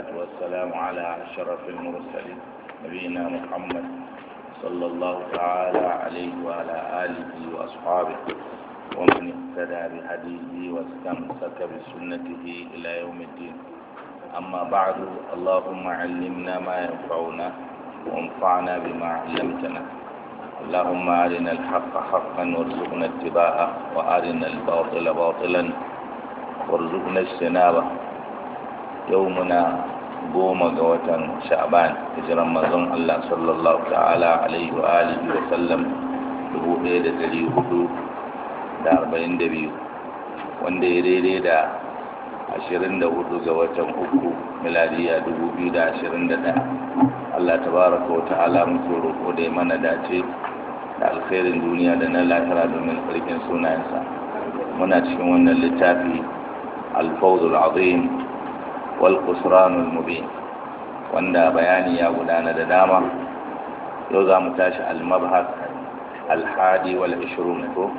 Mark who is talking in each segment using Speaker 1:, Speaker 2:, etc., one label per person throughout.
Speaker 1: والصلاة والسلام على أشرف المرسلين نبينا محمد صلى الله تعالى عليه وعلى آله وأصحابه ومن اهتدى بهديه واستمسك بسنته إلى يوم الدين أما بعد اللهم علمنا ما ينفعنا وانفعنا بما علمتنا اللهم أرنا الحق حقا وارزقنا اتباعه وأرنا الباطل باطلا وارزقنا اجتنابه يومنا goma ga watan sha'ban hijiran manzon Allah sallallahu ta'ala alaihi wa alihi wa sallam 1442 wanda ya daidai da 24 ga watan uku miladiya 2021 Allah tabaraka wa ta'ala muke roƙo da ya mana dace da alkhairin duniya da na lahira domin sarkin sunayensa muna cikin wannan littafi alfawzul azim wal qusranul mubin wanda bayani ya gudana da dama yau za mu tashi al-mabhas al-hadi wal 20 ko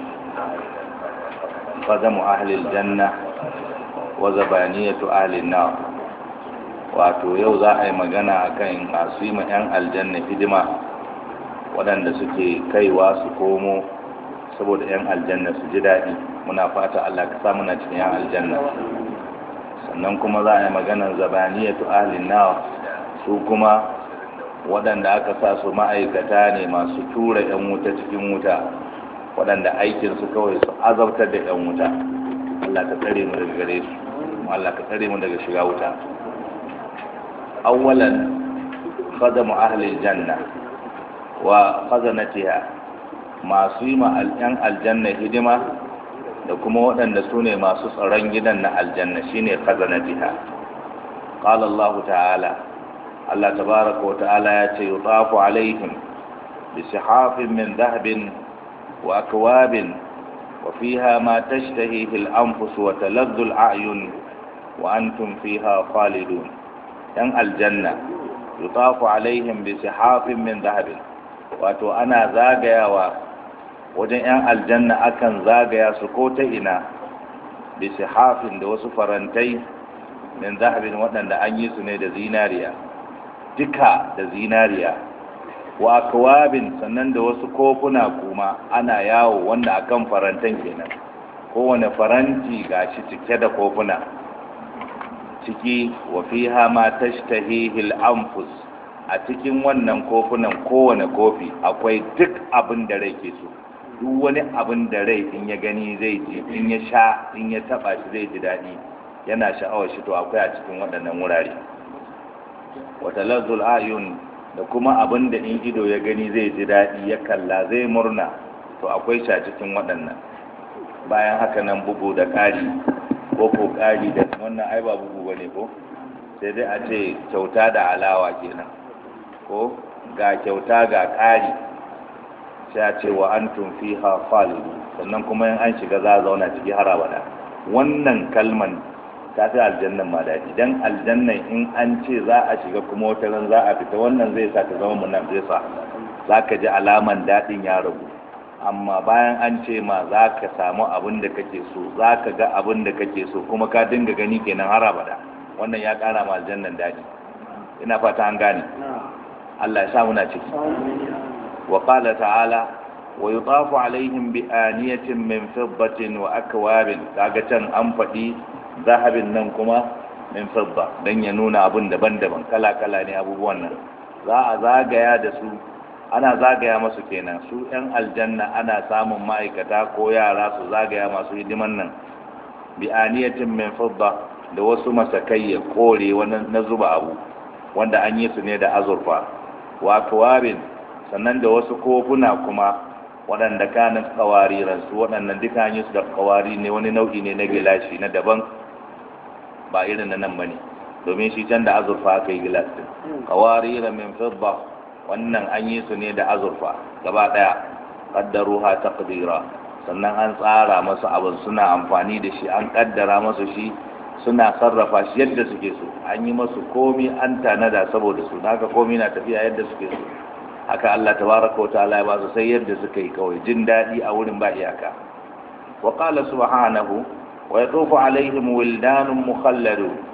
Speaker 1: qadamu ahli al-janna wa zabaniyatu ahli an-nar wato yau za a yi magana akan masu yi ma 'yan aljanna hidima waɗanda suke kaiwa su komo saboda 'yan aljanna su ji daɗi muna fata Allah ka sa muna cikin 'yan aljanna sannan kuma za a yi maganar zabaniyatu ahlin nawa su kuma waɗanda aka sa su ma'aikata ne masu tura 'yan wuta cikin wuta waɗanda aikinsu kawai su azabtar da 'yan wuta Allah ka tsare mu daga gare su Allah ka tsare mu daga shiga wuta awwalan khadamu ahli janna wa khazanatiha masu yi ma yan aljanna hidima da kuma waɗanda su ne masu tsaron gidan na aljanna shine khazanatiha qala Allah ta'ala Allah tabaraka wa ta'ala ya ce yutafu alaihim bi sihafin min dhahabin wa akwabin wa fiha ma tashtahihi al-anfus wa taladdu al-a'yun wa antum fiha khalidun yan aljanna yutafu alaihim bi sihafin min dhahabin wato ana zagayawa wajen 'yan aljanna akan zagaya su ko ta ina da sihafin da wasu farantai min zahabin waɗanda an yi su ne da zinariya duka da zinariya wa akwabin sannan da wasu kofuna kuma ana yawo wanda akan farantan kenan kowane faranti gashi cike da kofuna ciki wa fiha ma tashtahihi al-anfus a cikin wannan kofunan kowane kofi akwai duk abin da rai ke so duk wani abin da rai in ya gani zai ji in ya sha in ya taba shi zai ji daɗi yana sha'awar shi to akwai a cikin waɗannan wurare wata lazzul ayun da kuma abin da in ido ya gani zai ji daɗi ya kalla zai murna to akwai shi a cikin waɗannan bayan haka nan bugu da ƙari ko ko ƙari da wannan ai ba bugu bane ko sai dai a ce kyauta da alawa kenan ko ga kyauta ga ƙari sai a ce wa an fi ha khalidu sannan kuma in an shiga za a zauna ciki har abada wannan kalman ta fi aljannan ma daɗi dan aljannan in an ce za a shiga kuma wata ran za a fita wannan zai sa ta zama munan zai sa za ka ji alaman daɗin ya ragu amma bayan an ce ma za ka samu abin da kake so za ka ga abin da kake so kuma ka dinga gani kenan har abada wannan ya ƙara ma aljannan daɗi ina fata an gane Allah ya sa muna ciki wa qala ta'ala wa yutafu alaihim bi aniyatin min fiddatin wa akwabin kaga can an faɗi zahabin nan kuma min fidda dan ya nuna abun daban-daban kala-kala ne abubuwan nan za a zagaya da su ana zagaya masu kenan su yan aljanna ana samun ma'aikata ko yara su zagaya masu hidiman nan bi aniyatin min fidda da wasu masakai ya kore wani na zuba abu wanda an yi su ne da azurfa wa kawabin sannan da wasu kofuna kuma waɗanda kanin kawariran su waɗannan duka an yi su da kawari ne wani nau'i ne na gilashi na daban ba irin na nan bane domin shi can da azurfa aka yi gilas din kawariran min fidda wannan an yi su ne da azurfa gaba ɗaya qaddaruha taqdira sannan an tsara masu abin suna amfani da shi an kaddara masu shi suna sarrafa shi yadda suke so an yi masu komi an tanada saboda su haka komi na tafiya yadda suke so haka Allah tabaraka wa ta'ala ya ba su sai yadda suka yi kawai jin daɗi a wurin ba iyaka wa qala subhanahu wa yatufu alaihim wildanun mukhalladun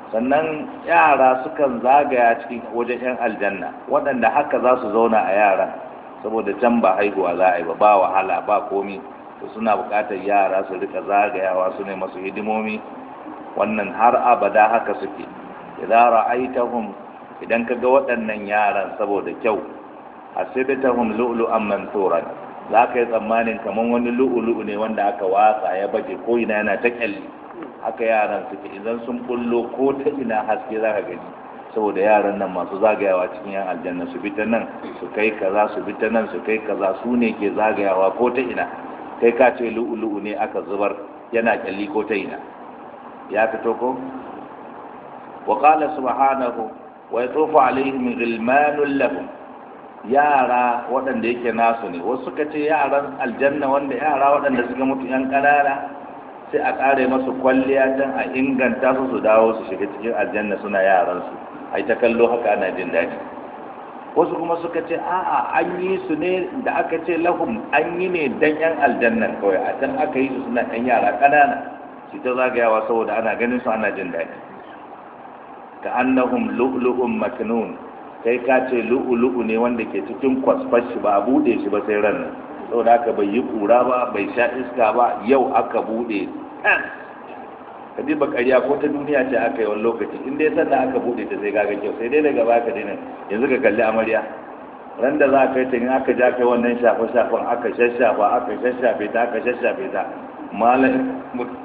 Speaker 1: sannan yara sukan zagaya cikin wajen yan aljanna waɗanda haka za su zauna a yaran saboda can ba haihuwa za a yi ba ba wahala ba komi to suna buƙatar yara su rika zagayawa su ne masu hidimomi wannan har abada haka suke idan ra'aitahum idan kaga waɗannan yaran saboda kyau hasibtahum lu'lu'an mansuran za ka yi tsammanin kamar wani lu'ulu'u ne wanda aka watsa ya baje ko ina yana ta kyalli haka yaran suke idan sun bullo ko ta ina haske za ka gani saboda yaran nan masu zagayawa cikin yan aljanna su bi ta nan su kai kaza su bi ta nan su kai kaza su ne ke zagayawa ko ta ina kai ka ce lu'ulu'u ne aka zubar yana kyalli ko ta ina ya fito ko wa qala subhanahu wa yatufu alaihim ghilmanun lahum yara waɗanda yake nasu ne wasu suka ce yaran aljanna wanda yara waɗanda suka mutu yan ƙanana sai a ƙare masu kwalliya don a inganta su su dawo su shiga cikin aljanna suna yaransu a yi ta kallo haka ana jin daɗi wasu kuma suka ce a'a an yi su ne da aka ce lahum an yi ne dan yan aljannan kawai a can aka yi su suna yan yara ƙanana su ta zagayawa saboda ana ganin su ana jin daɗi ka annahum lu'lu'un maknun kai ka ce lu'ulu'u ne wanda ke cikin kwasfar shi ba a bude shi ba sai ran nan saboda haka bai yi kura ba bai sha iska ba yau aka bude ka ji bakariya ko ta duniya ce aka yi wani lokaci in dai sannan aka bude ta sai gaga kyau sai dai daga baka dinin yanzu ka kalli amarya ran da za ka yi ta in aka ja kai wannan shafe shafen aka shashafa aka shashafe ta aka shashafe ta malam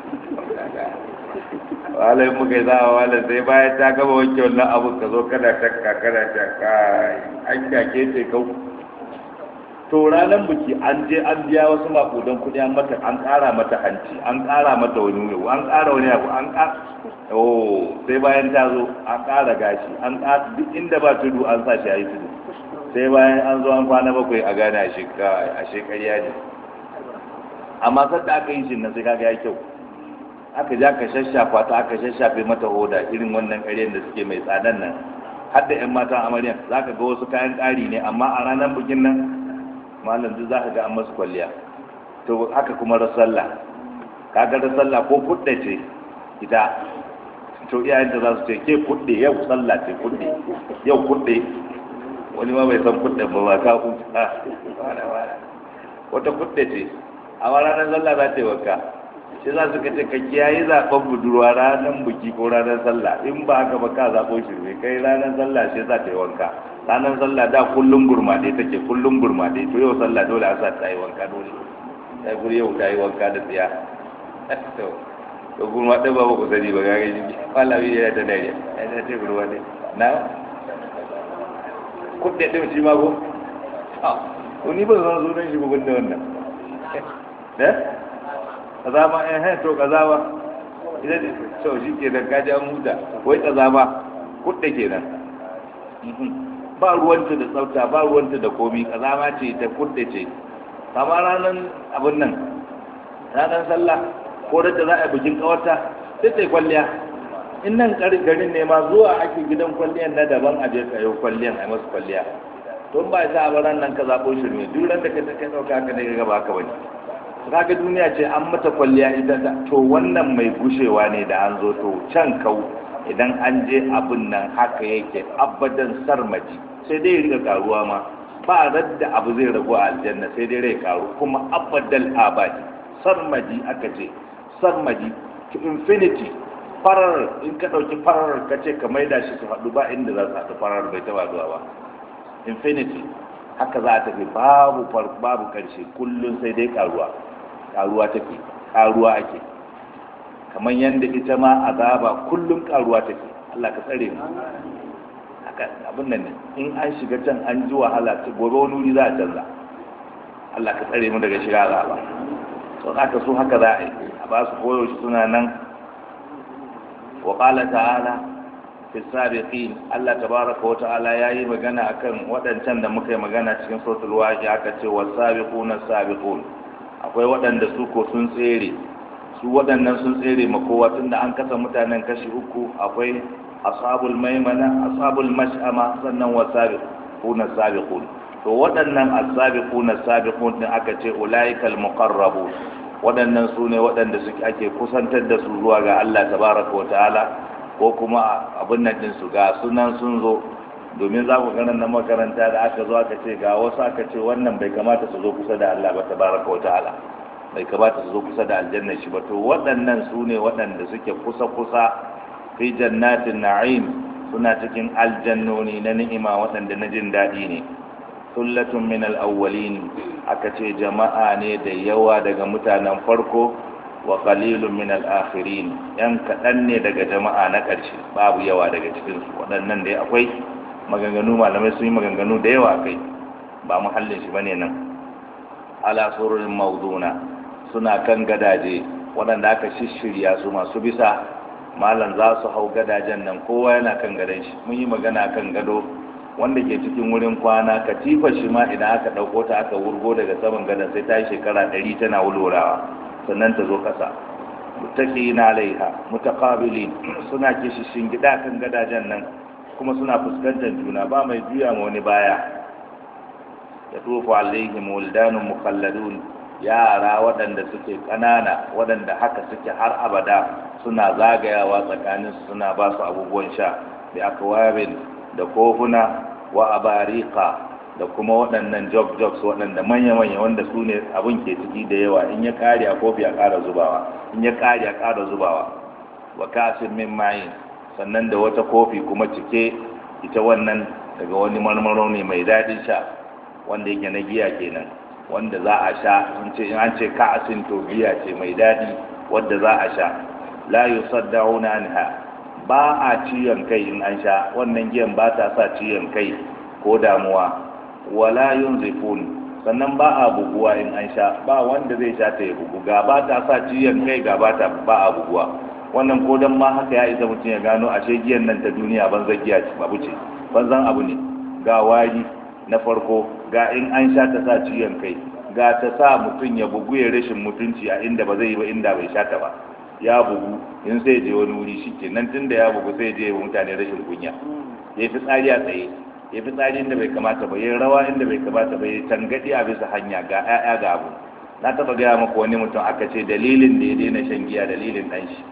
Speaker 1: walai muka yi za a wala sai bayan ta gaba wanke wannan abu ka zo kana shakka kana shakka an kyake ce kau to ranar biki an je an biya wasu makudan kudi an mata an kara mata hanci an kara mata wani wani an kara wani abu an kara oh sai bayan ta zo an kara gashi an kara duk inda ba tudu an sa shi a yi tudu sai bayan an zo an kwana bakwai a gane a shekariya ne amma sadda aka yi shi nan sai kaga ya kyau aka ja ka shashafa ta aka shashafe mata hoda irin wannan ƙaryar da suke mai tsadan nan har da 'yan matan amaryan za ka ga wasu kayan ƙari ne amma a ranar bikin nan malam duk za ka ga an masu kwalliya to haka kuma rasalla kaga rasalla ko kudde ce ita to iyayen da za su ce ke kudde yau sallah ce kudde yau kudde wani ma bai san kudde ba ba ka kuta wata kudde ce a ranar sallah za ta yi wanka sai za su kace ka kiyaye zaben budurwa ranar buki ko ranar sallah in ba haka ba ka zaɓo shirme kai ranar sallah sai za ta yi wanka ranar sallah da kullum gurmade take kullum gurmade to yau sallah dole a sa ta yi wanka dole ta yi kuri yau ta yi wanka da tsiya to to gurmade ba ku sani ba ga gaji malami ya ta dare ya ce gurmade na kudde din shi ma ko to ni ba zan zo don shi ba gunda wannan eh kaza ba eh eh to kaza ba idan to shi ke da kaji an huta wai kaza ba kudde kenan ba ruwanta da tsafta ba ruwanta da komi kaza ma ce ta kudde ce kama ranar abin nan ranar sallah ko da za a bikin kawarta sai ta yi kwalliya in nan garin ne ma zuwa ake gidan kwalliyan na daban a je kayo kwalliyan a masu kwalliya don ba sa a ran nan ka zaɓo shirme duk ran da ka kai ɗauka ka ne ga ba ka bane kaga duniya ce an mata kwalliya ita to wannan mai gushewa ne da an zo to can kau idan an je abin nan haka yake abadan sarmaji sai dai riga karuwa ma ba radda abu zai ragu a aljanna sai dai rai karu kuma abadal abadi sarmaji aka ce sarmaji to infinity farar in ka ɗauki farar ka ce ka maida shi su haɗu ba inda za su haɗu farar bai taɓa zuwa ba infinity haka za a tafi babu babu ƙarshe kullum sai dai karuwa karuwa take karuwa ake kamar yadda ita ma azaba kullum karuwa take Allah ka tsare mu haka abin nan ne in an shiga can an ji wahala ta gobe wani wuri za a canza Allah ka tsare mu daga shiga azaba to haka so haka za a yi a ba su koyo shi suna nan wa qala ta'ala fi sabiqin Allah tabaraka wa ta'ala yayi magana akan waɗancan da muka yi magana cikin suratul waqi'a aka ce was-sabiquna sabiqun akwai waɗanda su ko sun tsere su waɗannan sun tsere ma kowa tunda an kasa mutanen kashi uku akwai ashabul maimana ashabul mash'ama sannan wasabiquna sabiqun to waɗannan as-sabiquna sabiqun din aka ce ulaikal muqarrabun waɗannan su ne waɗanda suke ake kusantar da su zuwa ga Allah tabaraka wa ta'ala ko kuma abin nan ɗinsu ga sunan sun zo domin za ku ganin na makaranta da aka zo aka ce ga wasu aka ce wannan bai kamata su zo kusa da Allah ba tabaraka wa ta'ala bai kamata su zo kusa da aljanna shi ba to waɗannan su ne waɗanda suke kusa kusa fi jannatin na'im suna cikin aljannoni na ni'ima waɗanda na jin daɗi ne sullatun min al-awwalin aka ce jama'a ne da yawa daga mutanen farko wa qalilun min al-akhirin yan kaɗan ne daga jama'a na ƙarshe babu yawa daga cikin su waɗannan dai akwai maganganu malamai sun yi maganganu da yawa kai ba muhallin shi bane nan ala sururin mawduna suna kan gadaje waɗanda aka shishirya su masu bisa malam za su hau gadajen nan kowa yana kan gadon shi mun yi magana kan gado wanda ke cikin wurin kwana katifa shi ma idan aka ɗauko ta aka wurgo daga saman gadon sai ta yi shekara ɗari tana wulwurawa sannan ta zo ƙasa muttaqina alaiha mutaqabilin suna kishishin gida kan gadajen nan kuma suna fuskantar juna ba mai juya ma wani baya ya tufu alaihim wildanun mukhalladun yara waɗanda suke ƙanana waɗanda haka suke har abada suna zagayawa tsakanin suna ba su abubuwan sha da akwabin da kofuna wa abarika da kuma waɗannan jog jogs waɗanda manya-manya wanda su ne abin ke ciki da yawa in ya ƙare a kofi a ƙara zubawa in ya ƙare a ƙara zubawa wa kasin min mayin sannan da wata kofi kuma cike ita wannan daga wani marmaro ne mai daɗin sha wanda yake na giya kenan wanda za a sha in ce in an ce ka'asin to giya ce mai daɗi wadda za a sha la yusaddauna anha ba a ciyon kai in an sha wannan giyan ba ta sa ciyon kai ko damuwa wala yunzifun sannan ba a buguwa in an sha ba wanda zai sha ta ya bugu ga ba ta sa ciyon kai ga ba ta ba a buguwa wannan ko dan ma haka ya isa mutum ya gano ashe giyan nan ta duniya banzan giya ce babu ce banzan abu ne ga wari na farko ga in an sha ta sa ciyon kai ga ta sa mutum ya bugu ya rashin mutunci a inda ba zai yi ba inda bai sha ta ba ya bugu in sai je wani wuri shi ke nan tun da ya bugu sai je mutane rashin kunya ya fi tsari a tsaye ya fi tsari inda bai kamata ba ya rawa inda bai kamata ba ya tangadi a bisa hanya ga 'ya'ya ga abu na taba gaya maka wani mutum aka ce dalilin da ya daina shan giya dalilin ɗan shi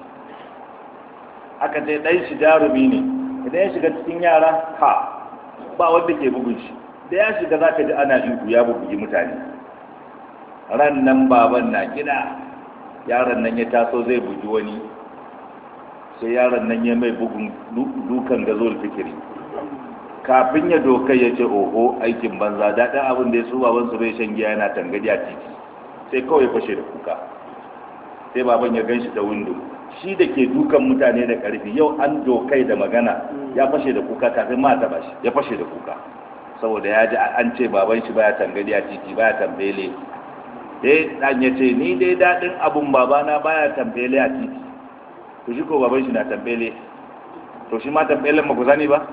Speaker 1: aka ce ɗan shi jarumi ne idan ya shiga cikin yara ha ba wanda ke bugun shi da ya shiga za ka ji ana ihu ya bubugi mutane ran nan baban na gida yaron nan ya taso zai bugi wani sai yaron nan ya mai bugun dukan da zuwa fikiri kafin ya dokai ya ce oho aikin banza daɗin abin da ya su baban su bai shan giya yana tangadi a titi sai kawai fashe da kuka sai baban ya gan shi da windo shi da ke dukan mutane da ƙarfi yau an dokai da magana ya fashe da kuka kafin ma ta bashi ya fashe da kuka saboda ya ji an ce baban shi baya tangadi a titi baya tambele dai dan ya ce ni dai daɗin abun babana baya tambele a titi to shi ko baban shi na tambele to shi ma tambelen ma ku sani ba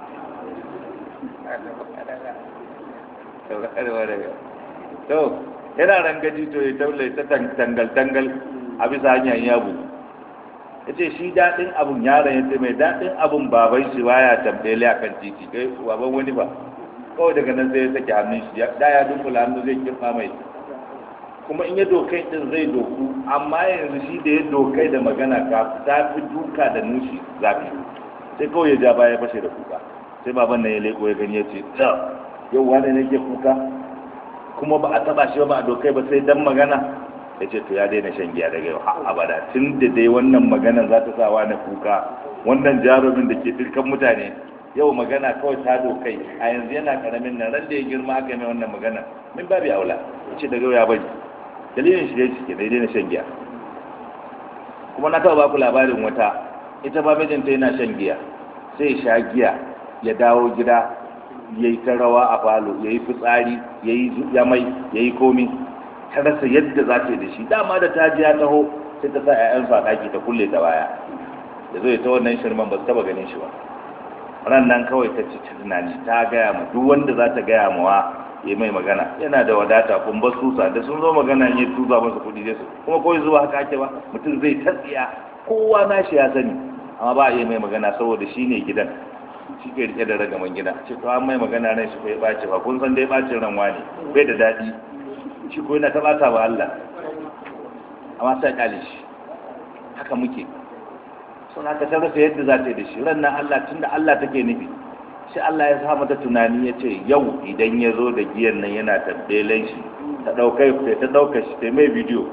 Speaker 1: to yana rangaji to ya taule ta tangal tangal a bisa hanyar yabu ya ce shi daɗin abun yaron ya ce mai daɗin abun baban shi baya tambele a kan titi kai baban wani ba kawai daga nan sai ya sake hannun shi da ya dunkula hannu zai kirfa mai kuma in ya dokai din zai doku amma yanzu shi da ya dokai da magana ka ta fi duka da nushi zafi sai kawai ya ja baya fashe da kuka sai baban nan ya leko ya gani ya ce yau wani ne ke kuka kuma ba a taba shi ba a dokai ba sai dan magana ya ce to ya daina shan giya daga yau har abada tun da dai wannan magana za ta sa wani kuka wannan jarumin da ke firkan mutane yau magana kawai ta dokai a yanzu yana karamin nan ran da ya girma aka mai wannan magana min babu aula ya ce daga yau ya bari dalilin shi dai ke daidai na shan giya kuma na taɓa baku labarin wata ita ba mijinta yana shan giya sai ya sha giya ya dawo gida ya yi ta rawa a falo ya yi fitsari ya yi yamai ya yi komi ta rasa yadda za ta yi da shi dama da ta ji ya taho sai ta sa 'ya'yansu a ɗaki ta kulle ta baya da zai ta wannan shirman ba su taɓa ganin shi ba ran nan kawai ta ci tunani ta gaya ma duk wanda za ta gaya mawa ya mai magana yana da wadata kun ba susa da sun zo magana ya tuza masa kuɗi zai su kuma kawai zuwa haka ake ba mutum zai tatsiya kowa na shi ya sani amma ba a yi mai magana saboda shi ne gidan shi ke rike da ragaman gida ce to an mai magana ran shi kai ɓaci ba kun san dai ɓacin ranwa ne bai da daɗi shi ko yana ta ɓata wa Allah amma sai ƙale shi haka muke sun haka ta rasa yadda za ta yi da shi ran nan Allah tunda Allah take nufi shi Allah ya sa mata tunani ya ce yau idan ya zo da giyan nan yana tabbelen shi ta ɗaukai ta ɗauka shi ta mai bidiyo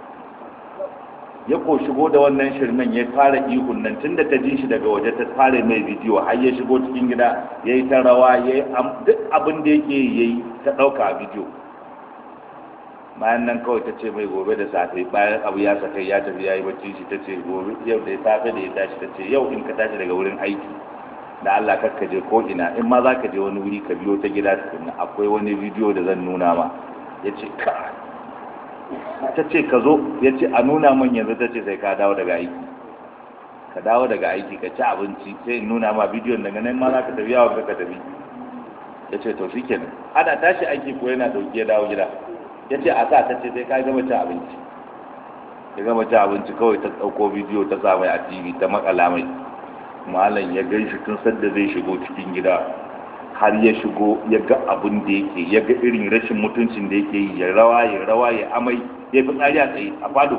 Speaker 1: ya ko shigo da wannan shirmen ya fara ihun nan tun da ta ji shi daga waje ta fara mai bidiyo har ya shigo cikin gida ya yi ta rawa ya yi duk abin da yake ya yi ta ɗauka a bidiyo bayan nan kawai ta ce mai gobe da safe bayan abu ya saka ya tafi ya yi bacci shi ta ce gobe yau da safe da ya tashi ta ce yau in ka tashi daga wurin aiki da Allah kakka je ko ina in ma za ka je wani wuri ka biyo ta gida tukunna akwai wani bidiyo da zan nuna ma ya ce ka ta ce ka zo ya ce a nuna min yanzu ta ce sai ka dawo daga aiki ka dawo daga aiki ka ci abinci sai in nuna ma bidiyon daga nan ma za ka tafi yawon ka tafi ya ce to shikenan ana tashi aiki ko yana dauki ya dawo gida ya ce a sa ta ce sai ka gama cin abinci ya gama cin abinci kawai ta ɗauko bidiyo ta sa mai a tv ta makala mai malam ya gan shi tun sadda zai shigo cikin gida har ya shigo ya ga abin da yake ya ga irin rashin mutuncin da yake yi ya rawa ya rawa ya amai ya fi tsari a tsaye a fado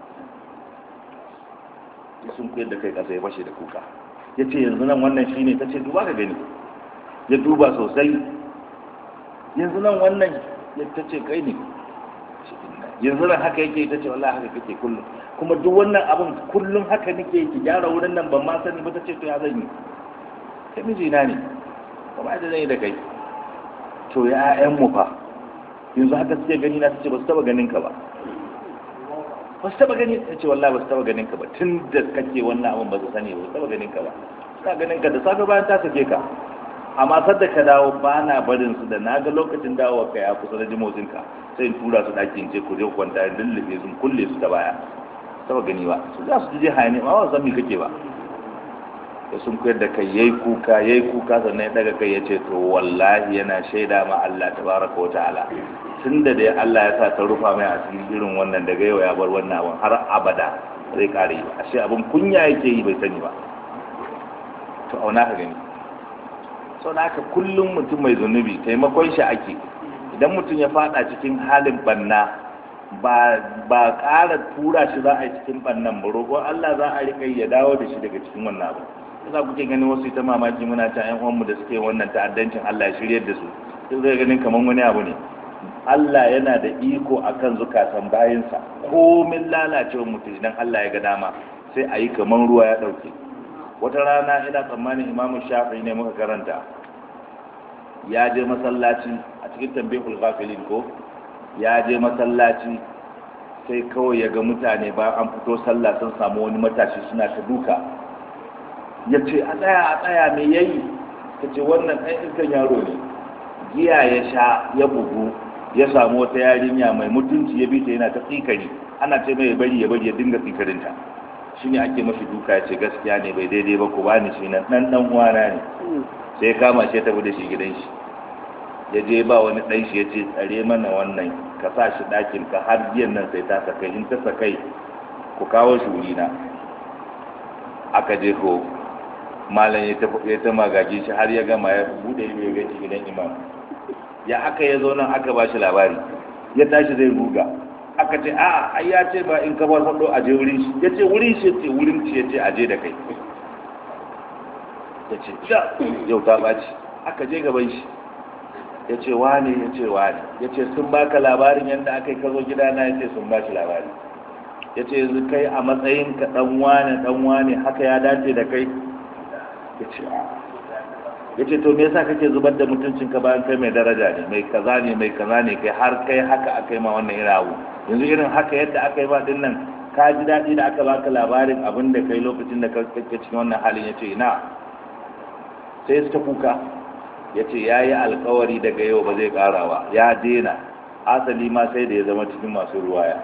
Speaker 1: ya sun kuyar da kai kasa ya fashe da kuka ya ce yanzu nan wannan shine ta ce duba ka gani ya duba sosai yanzu nan wannan ya ta ce kai ne yanzu nan haka yake ta ce wallahi haka kake kullum kuma duk wannan abin kullum haka nake ki gyara wurin nan ban ma sani ba ta ce to ya zan yi kai mijina ne kuma da zai da kai to ya ƴaƴan mu fa yanzu haka suke gani na ce ba su taba ganin ka ba ba su taba gani ta ce wallahi ba su taba ganin ka ba tun da kake wannan abin ba su sani ba su taba ganin ka ba ta ganin ka da safe bayan ta sake ka amma sadda ka dawo ba na barin su da naga lokacin dawowa ka ya kusa da jimotsin ka sai in tura su daki in ce ku je ku kwanta in lullube sun kulle su ta baya taba gani ba su za su je hayani ma ba san me kake ba da sun koyar da kai yayi kuka yayi kuka sannan ya daga kai ya ce to wallahi yana shaida ma Allah tabaraka wa ta'ala tunda dai Allah ya sa ta rufa mai asiri irin wannan daga yau ya bar wannan abin har abada zai kare yi ashe abin kunya yake yi bai sani ba to auna ka gani sau da haka kullum mutum mai zunubi taimakon shi ake idan mutum ya fada cikin halin banna ba ba ƙara tura shi za a yi cikin bannan ba roƙon Allah za a riƙa ya dawo da shi daga cikin wannan abu za kuke ganin wasu ita mamaki muna ta ƴan uwanmu da suke wannan ta'addancin Allah ya shiryar da su sai zai ganin kamar wani abu ne Allah yana da iko akan zukatan bayinsa komin lalacewar mutum idan Allah ya ga dama sai a yi kamar ruwa ya ɗauke wata rana ina tsammanin imamu shafi ne muka karanta ya je masallaci a cikin tambihul ghafilin ko ya je masallaci sai kawai ya ga mutane ba an fito sallah sun samu wani matashi suna ta duka ya ce a tsaya a tsaya me yayi ta ce wannan ɗan iskan yaro ne giya ya sha ya bugu ya samu wata yarinya mai mutunci ya bi ta yana ta tsikari ana ce mai bari ya bari ya dinga tsikarinta shi ne ake mashi duka ya ce gaskiya ne bai daidai ba ku bani shi nan ɗan ɗan uwana ne sai kama shi ya tafi da shi gidan shi ya je ba wani ɗan shi ya ce tsare mana wannan ka sa shi ɗakin ka har biyan nan sai ta sakai in ta sakai ku kawo shi wuri na aka je ko malam ya ta ya ta magaji shi har ya gama ya bude ido ya gaci gidan imam ya aka ya zo nan aka ba shi labari ya tashi zai ruga aka ce a ai ya ce ba in ka ba sado a je wurin shi ya ce wurin shi ce wurin shi ya ce a je da kai ya ce yau ta ɓaci aka je gaban shi ya ce wane ya ce wane ya ce sun baka labarin yadda aka yi kazo gidana ya ce sun ba shi labari ya ce yanzu kai a matsayin ka dan wane dan wane haka ya dace da kai ya ce ya ce to me yasa kake zubar da mutuncin ka bayan kai mai daraja ne mai kaza ne mai kaza ne kai har kai haka aka yi ma wannan irin abu yanzu irin haka yadda aka yi ma din nan ka ji daɗi da aka baka labarin abin da kai lokacin da kake cikin wannan halin ya ce ina sai su ta kuka ya ce ya yi alkawari daga yau ba zai ƙara ba ya dena asali ma sai da ya zama cikin masu ruwaya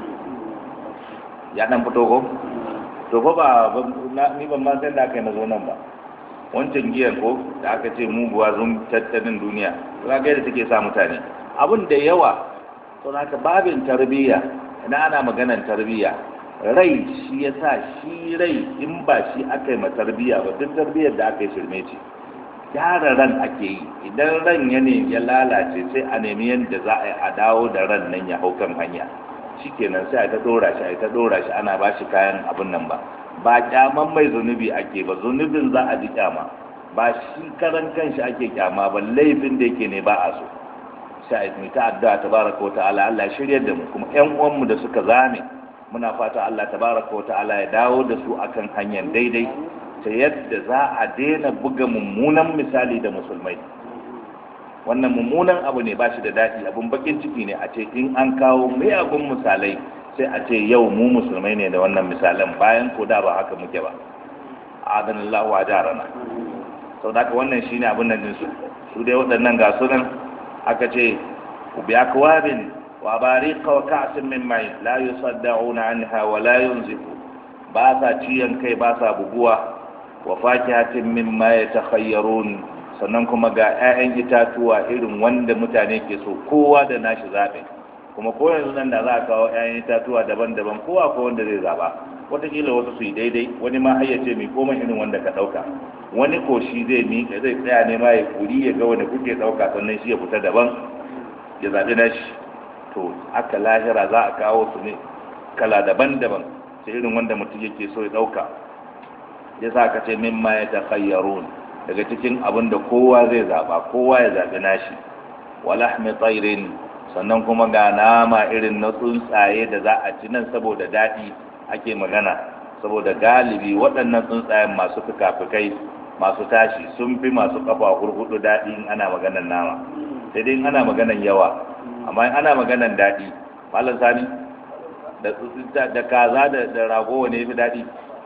Speaker 1: ya ɗan fito ko? to fa ba ni ban ma sai da aka yi na zo nan ba wancan giyan ko da aka ce muguwa zun tattalin duniya za ga yadda take sa mutane abin da yawa to naka babin tarbiyya ina ana maganan tarbiyya rai shi ya sa shi rai in ba shi aka yi ma tarbiyya ba duk tarbiyyar da aka yi shirme ce gyara ran ake yi idan ran ya ne ya lalace sai a nemi yadda za a yi a dawo da ran nan ya hau kan hanya shikenan sai a ta dora shi a ta dora shi ana ba shi kayan abin nan ba ba kyaman mai zunubi ake ba zunubin za a ji kyama ba shi karan kanshi ake kyama ba laifin da yake ne ba a so sai a yi ta addu'a tabaraka wa ta'ala Allah ya shiryar da mu kuma ƴan uwanmu da suka zame muna fata Allah tabaraka wa ta'ala ya dawo da su akan hanyar daidai ta yadda za a daina buga mummunan misali da musulmai wannan mummunan abu ne ba shi da daɗi abun bakin ciki ne a ce in an kawo miyagun misalai sai a ce yau mu musulmai ne da wannan misalan bayan ko da ba haka muke ba adanallahu wa jarana sau da wannan shine abin nan din su su dai waɗannan ga sunan aka ce bi akwabin wa bariqa wa ka'sin min mai la yusaddauna anha wa la yunzifu ba sa ciyan kai ba sa buguwa wa fakihatin mimma yatakhayyarun sannan kuma ga 'ya'yan itatuwa irin wanda mutane ke so kowa da nashi zaɓe kuma ko yanzu nan da za a kawo 'ya'yan itatuwa daban-daban kowa ko wanda zai zaɓa wataƙila wasu su yi daidai wani ma har ya ce mai koma irin wanda ka ɗauka wani ko shi zai miƙa zai tsaya ne ma ya kuri ya ga wanda kuke ɗauka sannan shi ya fita daban ya zaɓi nashi to aka lahira za a kawo su ne kala daban-daban sai irin wanda mutum yake so ya ɗauka ya sa ka ce mimma ya takhayyarun daga cikin abin da kowa zai zaba kowa ya zaɓi nashi walahmi tsairin sannan kuma ga nama irin na tsuntsaye da za a ci nan saboda daɗi ake magana saboda galibi waɗannan tsuntsayen masu fikafikai masu tashi sun fi masu kafa hurhudu daɗi in ana maganan nama sai dai in ana maganan yawa amma in ana maganan daɗi malam sani da kaza da rago wane fi daɗi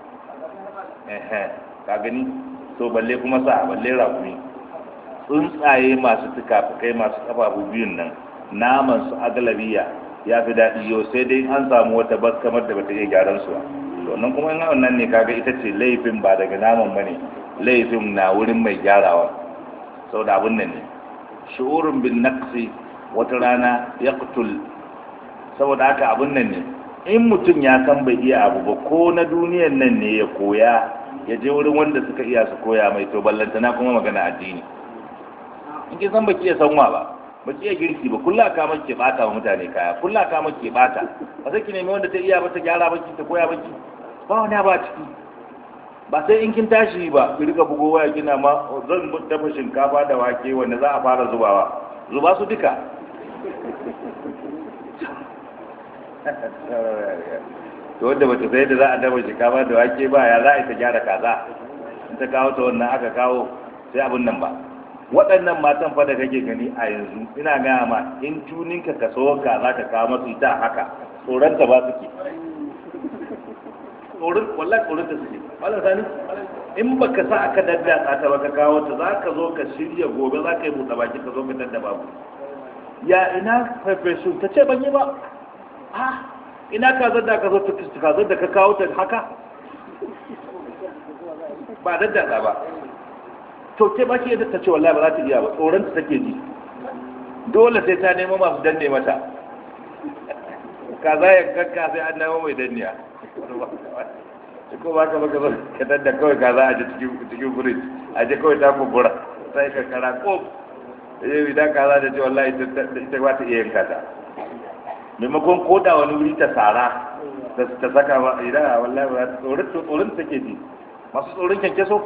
Speaker 1: ka gani to balle kuma sa balle rakumi tsuntsaye masu tukafukai masu kafafu biyun nan naman su agalabiya ya fi daɗi yau sai dai an samu wata bas kamar da bata iya gyaran su to nan kuma in wannan ne kaga ita ce laifin ba daga naman bane laifin na wurin mai gyarawa saboda abun nan ne shu'urun bin naqsi wata rana yaqtul saboda haka abun nan ne in mutum ya san bai iya abu ba ko na duniyan nan ne ya koya ya je wurin wanda suka iya su koya mai to ballantana kuma magana addini in ki san baki iya sanwa ba baki iya girki ba kullu ka make bata wa mutane kaya kullu ka make bata ba sai ki nemi wanda ta iya ba ta gyara baki ta koya baki ba wani ba ciki ba sai in kin tashi ba ki rika bugo waya kina ma zan dafa shinkafa da wake wanda za a fara zubawa zuba su duka to wanda bata sai da za a dafa shinkafa da wake ba ya za a yi ta gyara kaza in ta kawo ta wannan aka kawo sai abin nan ba waɗannan matan fa da kake gani a yanzu ina gaya ma in tuninka ka so ka za ka kawo masu ita haka tsoronta ba suke tsoron wallahi tsoron ta suke wallan sani in baka sa aka daddatsa ta baka kawo ta za ka zo ka shirya gobe za ka yi buɗe baki ka zo ka dadda babu ya ina farfesu ta ce ban yi ba ah ina kazar da ka zo kazar da ka kawo ta haka ba daddatsa ba to ke ba ke yadda ta ce wallahi ba za ta iya ba tsoron ta take ji dole sai ta nemo masu danne mata kaza ya kakka sai an nemo mai danniya ko ba ka baka zo ka dadda kawai kaza a ji cikin firij a ji kawai ta kubura sai ka kara ko yau idan kaza da ce wallahi ita ba ta iya yanka ta maimakon koda wani wuri ta tsara ta saka ba idan wallahi ba tsoron tsoron take ji masu tsoron kyankyaso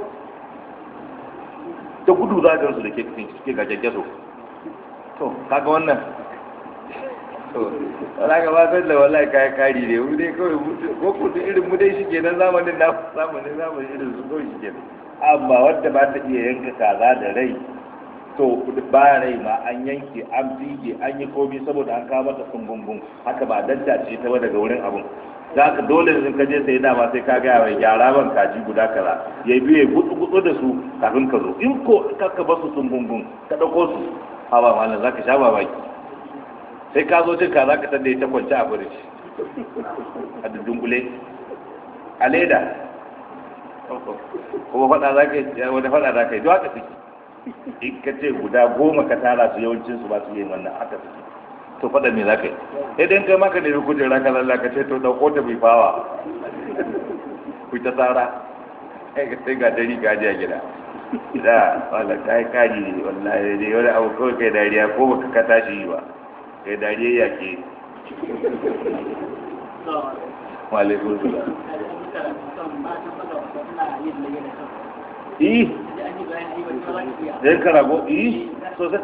Speaker 1: ta gudu za a gansu da ke ga kyankyaso to kaga wannan to wala ga ba da wallahi kayan kari ne mu dai kawai ko kudu irin mu dai shike nan zamanin na zamanin zamanin irin su kawai shike amma wadda ba ta iya yanka kaza da rai to ba rai ma an yanke an fige an yi komi saboda an kawo mata sungungun haka ba danta ce ta ba daga wurin abun za ka dole in ka je sai dama sai ka gaya mai gyara ban kaji guda kaza ya biye gutsu gutsu da su kafin ka zo in ko ka ba su sungungun ka dauko su ha ba malam za ka sha babaki sai ka zo cin kaza ka tanda ita kwance a firiji a dunkule a leda kuma faɗa za ka yi wani faɗa za ka yi duk haka suke in ka ce guda goma ka tara su yawancin su ba su yi wannan haka suke to faɗa me za ka yi idan kai maka nemi kujera ka lalla ka ce to ɗauko ta bai fawa ku ta tsara sai ga dari ka a gida da wala kai kaji ne wallahi ne wani abu kawai kai dariya ko baka ka tashi yi ba kai dariya ya ke walaikun su yi zai karago yi sosai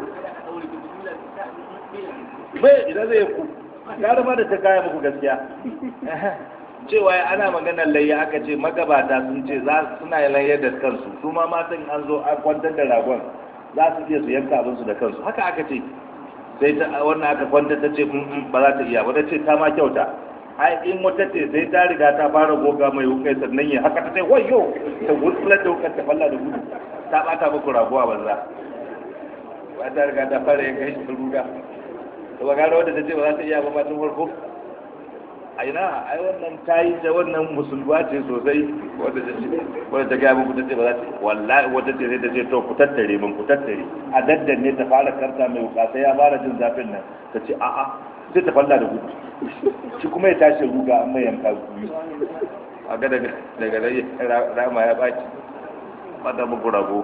Speaker 1: bai idan zai ku gara ma da ta kaya muku gaskiya cewa ana maganar layya aka ce magabata sun ce za suna yi layya da kansu su ma matan an zo a kwantar da ragon za su iya su yanka abinsu da kansu haka aka ce sai ta wannan aka kwantar ta ce ba za ta iya ba ta ce ta ma kyauta ai in wata ce sai ta riga ta fara goga mai wukai sannan ya haka ta ce wayo ta gurkular da wukar ta falla da gudu ta bata muku raguwa banza ba ta riga ta fara yanka shi ruga to ba gara wadda ta ce ba za ta iya ba tun farko a ina ai wannan ta yi ta wannan musulma ce sosai wadda ta ce wadda ta gaya muku ta ce ba za ta wallahi wadda ce sai ta ce to ku tattare mun ku tattare a daddanne ta fara karta mai wuka sai ya fara jin zafin nan ta ce a'a sai ta falla da gudu shi kuma ya tashi ruga an mai yanka biyu a ga daga daga rama ya baki fata muku rago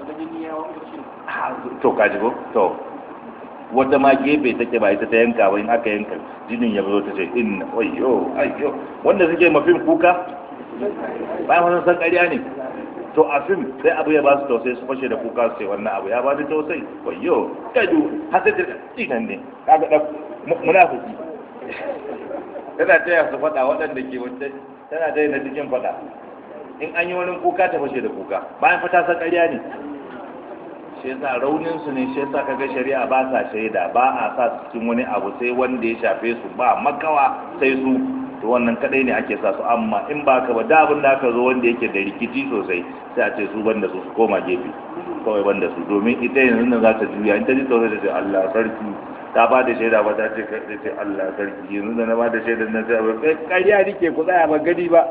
Speaker 1: to kaji ko to wata ma gefe take ba ita ta yanka ba in aka yanka jinin ya zo ta ce inna ayyo ayyo wanda suke mafin kuka bayan wannan san ƙarya ne to a fim sai abu ya ba su tausayi su fashe da kuka su ce wannan abu ya ba ni tausayi ayyo kadu har sai ta dinan ne kaga da munafiki tana taya su faɗa waɗanda ke wata tana taya na cikin faɗa in an yi wani kuka ta fashe da kuka bayan fata san ƙarya ne shi yasa raunin su ne shi yasa kaga shari'a ba sa shaida ba a sa su cikin wani abu sai wanda ya shafe su ba makawa sai su to wannan kadai ne ake sa su amma in ba ka ba da abin da aka zo wanda yake da rikici sosai sai a ce su banda su su koma gefe kawai banda su domin ita yanzu nan za ta juya in ta ji tsoron da ce Allah sarki ta ba da shaida ba ta ce ce Allah sarki yanzu da na ba da shaida na sai ba ƙarya nike ku tsaya ba gani ba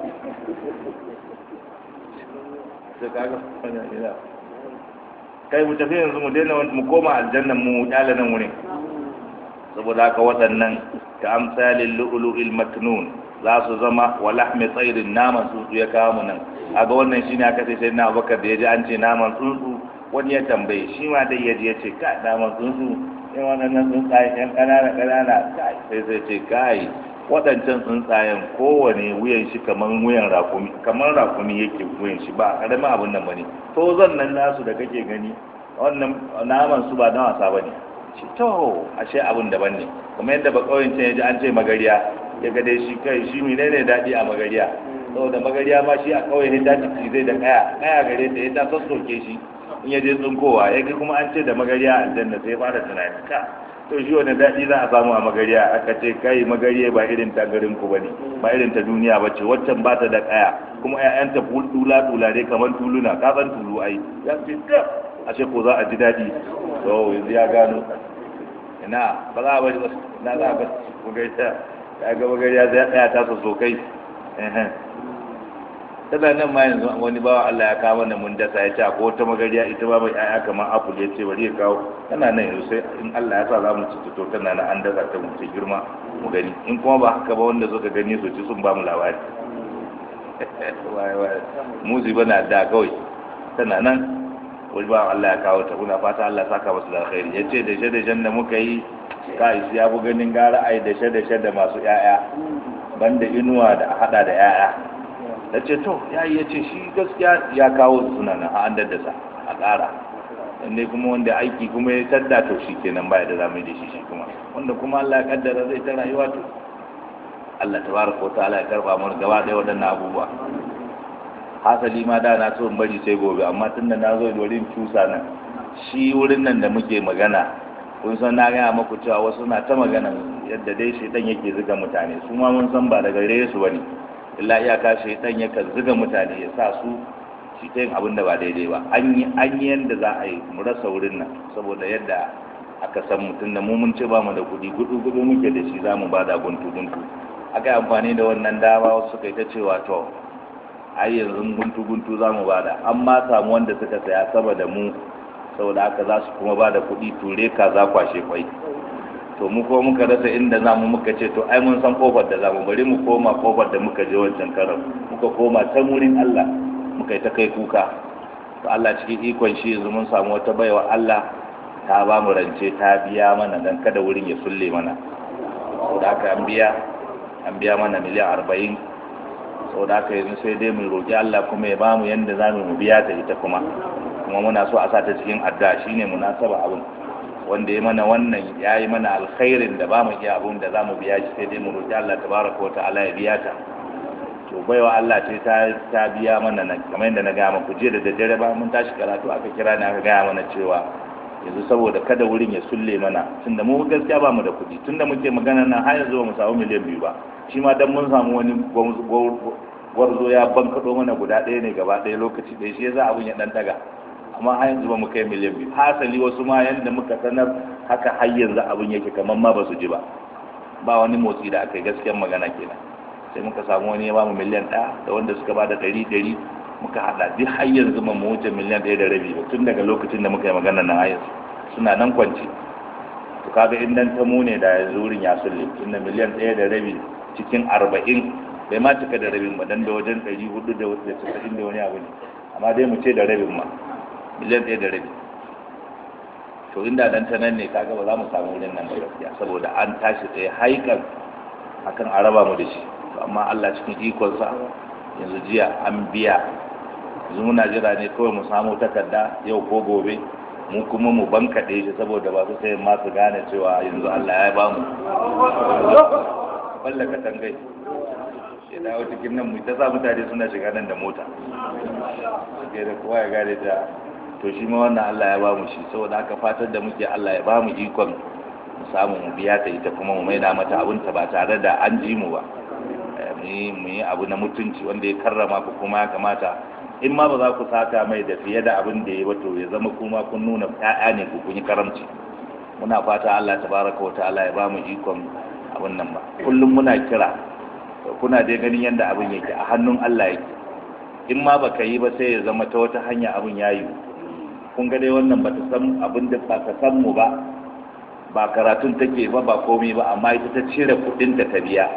Speaker 1: sai kaga ina kai mu tafi yanzu mu daina mu koma aljannan mu kyale nan wurin saboda haka waɗannan ka amsalin lu'lu'il maknun za su zama wa lahmi tsairin naman tsuntsu ya kawo mu nan aga wannan shine aka ce sai na abubakar da ya ji an ce naman tsuntsu wani ya tambaye shi ma dai ya ji ya ce ka naman tsuntsu in wannan tsuntsaye yan ƙanana ƙanana kai sai sai ce kai waɗancan tsuntsayen kowane wuyan shi kamar wuyan rakumi kamar rakumi yake wuyan shi ba ƙaramin abin nan bane to zan nan nasu da kake gani wannan naman su ba na wasa bane shi to ashe abin daban ne kuma yadda ba kauyen can yaji an ce magariya ya ga dai shi kai shi menene daɗi a magariya saboda magariya ma shi a kauye ya dace zai da kaya kaya gare ta ya ta sassoke shi in ya je tsinkowa ya ga kuma an ce da magariya aljanna sai ya fara tunani ka to shi wani daɗi za a samu a magariya aka ce kai magariya ba irin ta garin ku bane ba irin ta duniya ba ce waccan ba ta da kaya kuma ƴaƴanta tula tula dai kamar tuluna ka san tulu ai ya ce ka ashe ko za a ji daɗi to yanzu ya gano ina ba za a bari na za a ba ku gaita ya ga magariya zai tsaya ta so kai tana nan ma yanzu wani bawa Allah ya kawo mana mun dasa ya ce ko wata magariya ita ba mai ƴaƴa kamar apple ya ce bari ya kawo tana nan yanzu sai in Allah ya sa za mu ci to tana nan an dasa ta mu ci girma mu gani in kuma ba haka ba wanda suka gani su ci sun ba mu labari muzi bana da kawai tana nan wani ba Allah ya kawo ta muna fata Allah ya saka masu da alkhairi ya ce da dashe da muka yi kai ya bu ganin gara ai dashe dashe da masu ƴaƴa banda inuwa da hada da ƴaƴa da ce to ya yi ya ce shi gaskiya ya kawo suna nan a an daddasa a ƙara inda kuma wanda aiki kuma ya tadda to shi kenan baya da zamu da shi shi kuma wanda kuma Allah ya kaddara zai ta rayuwa to Allah tabaraka wa ta'ala ya karba mu gaba ɗaya waɗannan abubuwa hasali ma da na so in bari sai gobe amma tunda na zo da wurin cusa nan shi wurin nan da muke magana kun san na gaya maku cewa wasu na ta magana yadda dai shaitan yake zuga mutane su ma mun san ba daga gare su bane illa iyaka shaitan yakan zuga mutane ya sa su shi ta yin abin da ba daidai ba an yi an yi yadda za a yi mu rasa wurin nan saboda yadda aka san mutum da mu mun ce ba mu da kuɗi gudu gudu muke da shi za mu ba da guntu guntu aka yi amfani da wannan dama wasu suka yi ta cewa to ai yanzu guntu guntu za mu ba da an ma samu wanda suka saya sama da mu saboda haka za su kuma ba da kuɗi ture ka za kwashe kwai to mu ko muka rasa inda za mu muka ce to ai mun san kofar da za mu bari mu koma kofar da muka je wancan karan muka koma can wurin Allah muka yi ta kai kuka to Allah cikin ikon shi yanzu mun samu wata baiwa Allah ta ba mu rance ta biya mana dan kada wurin ya sulle mana saboda haka an biya an biya mana miliyan arba'in saboda haka yanzu sai dai mu roƙi Allah kuma ya bamu yanda za mu biya ta ita kuma kuma muna so a sa ta cikin adda shine munasaba abin wanda ya mana wannan ya yi mana alkhairin da ba mu iya abun da za mu biya shi sai dai mu roƙi Allah tabaraka wa ta'ala ya biya ta to baiwa Allah ce ta ta biya mana nan kamar yadda na gaya muku jiya da daddare ba mun tashi karatu aka kira ni aka gaya mana cewa yanzu saboda kada wurin ya sulle mana tunda mu gaskiya ba mu da kuɗi tunda muke magana nan har yanzu ba mu samu miliyan biyu ba shi ma dan mun samu wani gwarzo ya bankaɗo mana guda ɗaya ne gaba ɗaya lokaci ɗaya shi yasa abun ya ɗan daga amma har yanzu ba mu kai miliyan biyu hasali wasu ma yanda muka sanar haka har yanzu abun yake kamar ma ba su ji ba ba wani motsi da aka yi gaskiyar magana kenan sai muka samu wani ya bamu miliyan ɗaya da wanda suka ba da ɗari ɗari muka haɗa duk har yanzu ba mu wuce miliyan ɗaya da rabi ba tun daga lokacin da muka yi magana nan har yanzu suna nan kwanci to kaga in dan ta mu ne da yanzu wurin ya sulle tunda miliyan ɗaya da rabi cikin arba'in bai ma cika da rabin ba dan da wajen ɗari hudu da wasu da casa'in da wani abu ne amma dai mu ce da rabin ma miliyan ɗaya da rabi to inda dan ta nan ne kaga ba za mu samu wurin nan ba gaskiya saboda an tashi tsaye haikan akan a raba mu da shi amma Allah cikin ikonsa yanzu jiya an biya yanzu muna jira ne kawai mu samu takarda yau ko gobe mu kuma mu bankaɗe shi saboda ba su sai ma su gane cewa yanzu Allah ya ba mu balla katangai ya dawo cikin nan mu ta sa mutane suna shiga nan da mota ke da kowa ya gane ta to shi ma wannan Allah ya ba mu shi saboda aka fatar da muke Allah ya ba mu ikon mu samu mu biya ta ita kuma mu maida mata abinta ba tare da an ji mu ba mu yi abu na mutunci wanda ya karrama ku kuma ya kamata in ma ba za ku saka mai da fiye da abin da ya wato ya zama kuma kun nuna ƴaƴa ne ku kun yi karamci muna fata Allah tabaraka wa ta'ala ya ba mu ikon abin nan ba kullum muna kira kuna dai ganin yadda abin yake a hannun Allah yake in ma baka yi ba sai ya zama ta wata hanya abin ya yi kun ga dai wannan ba ta san abin da ba ka san mu ba ba karatun take ba ba komai ba amma ita ta cire kuɗin da ta biya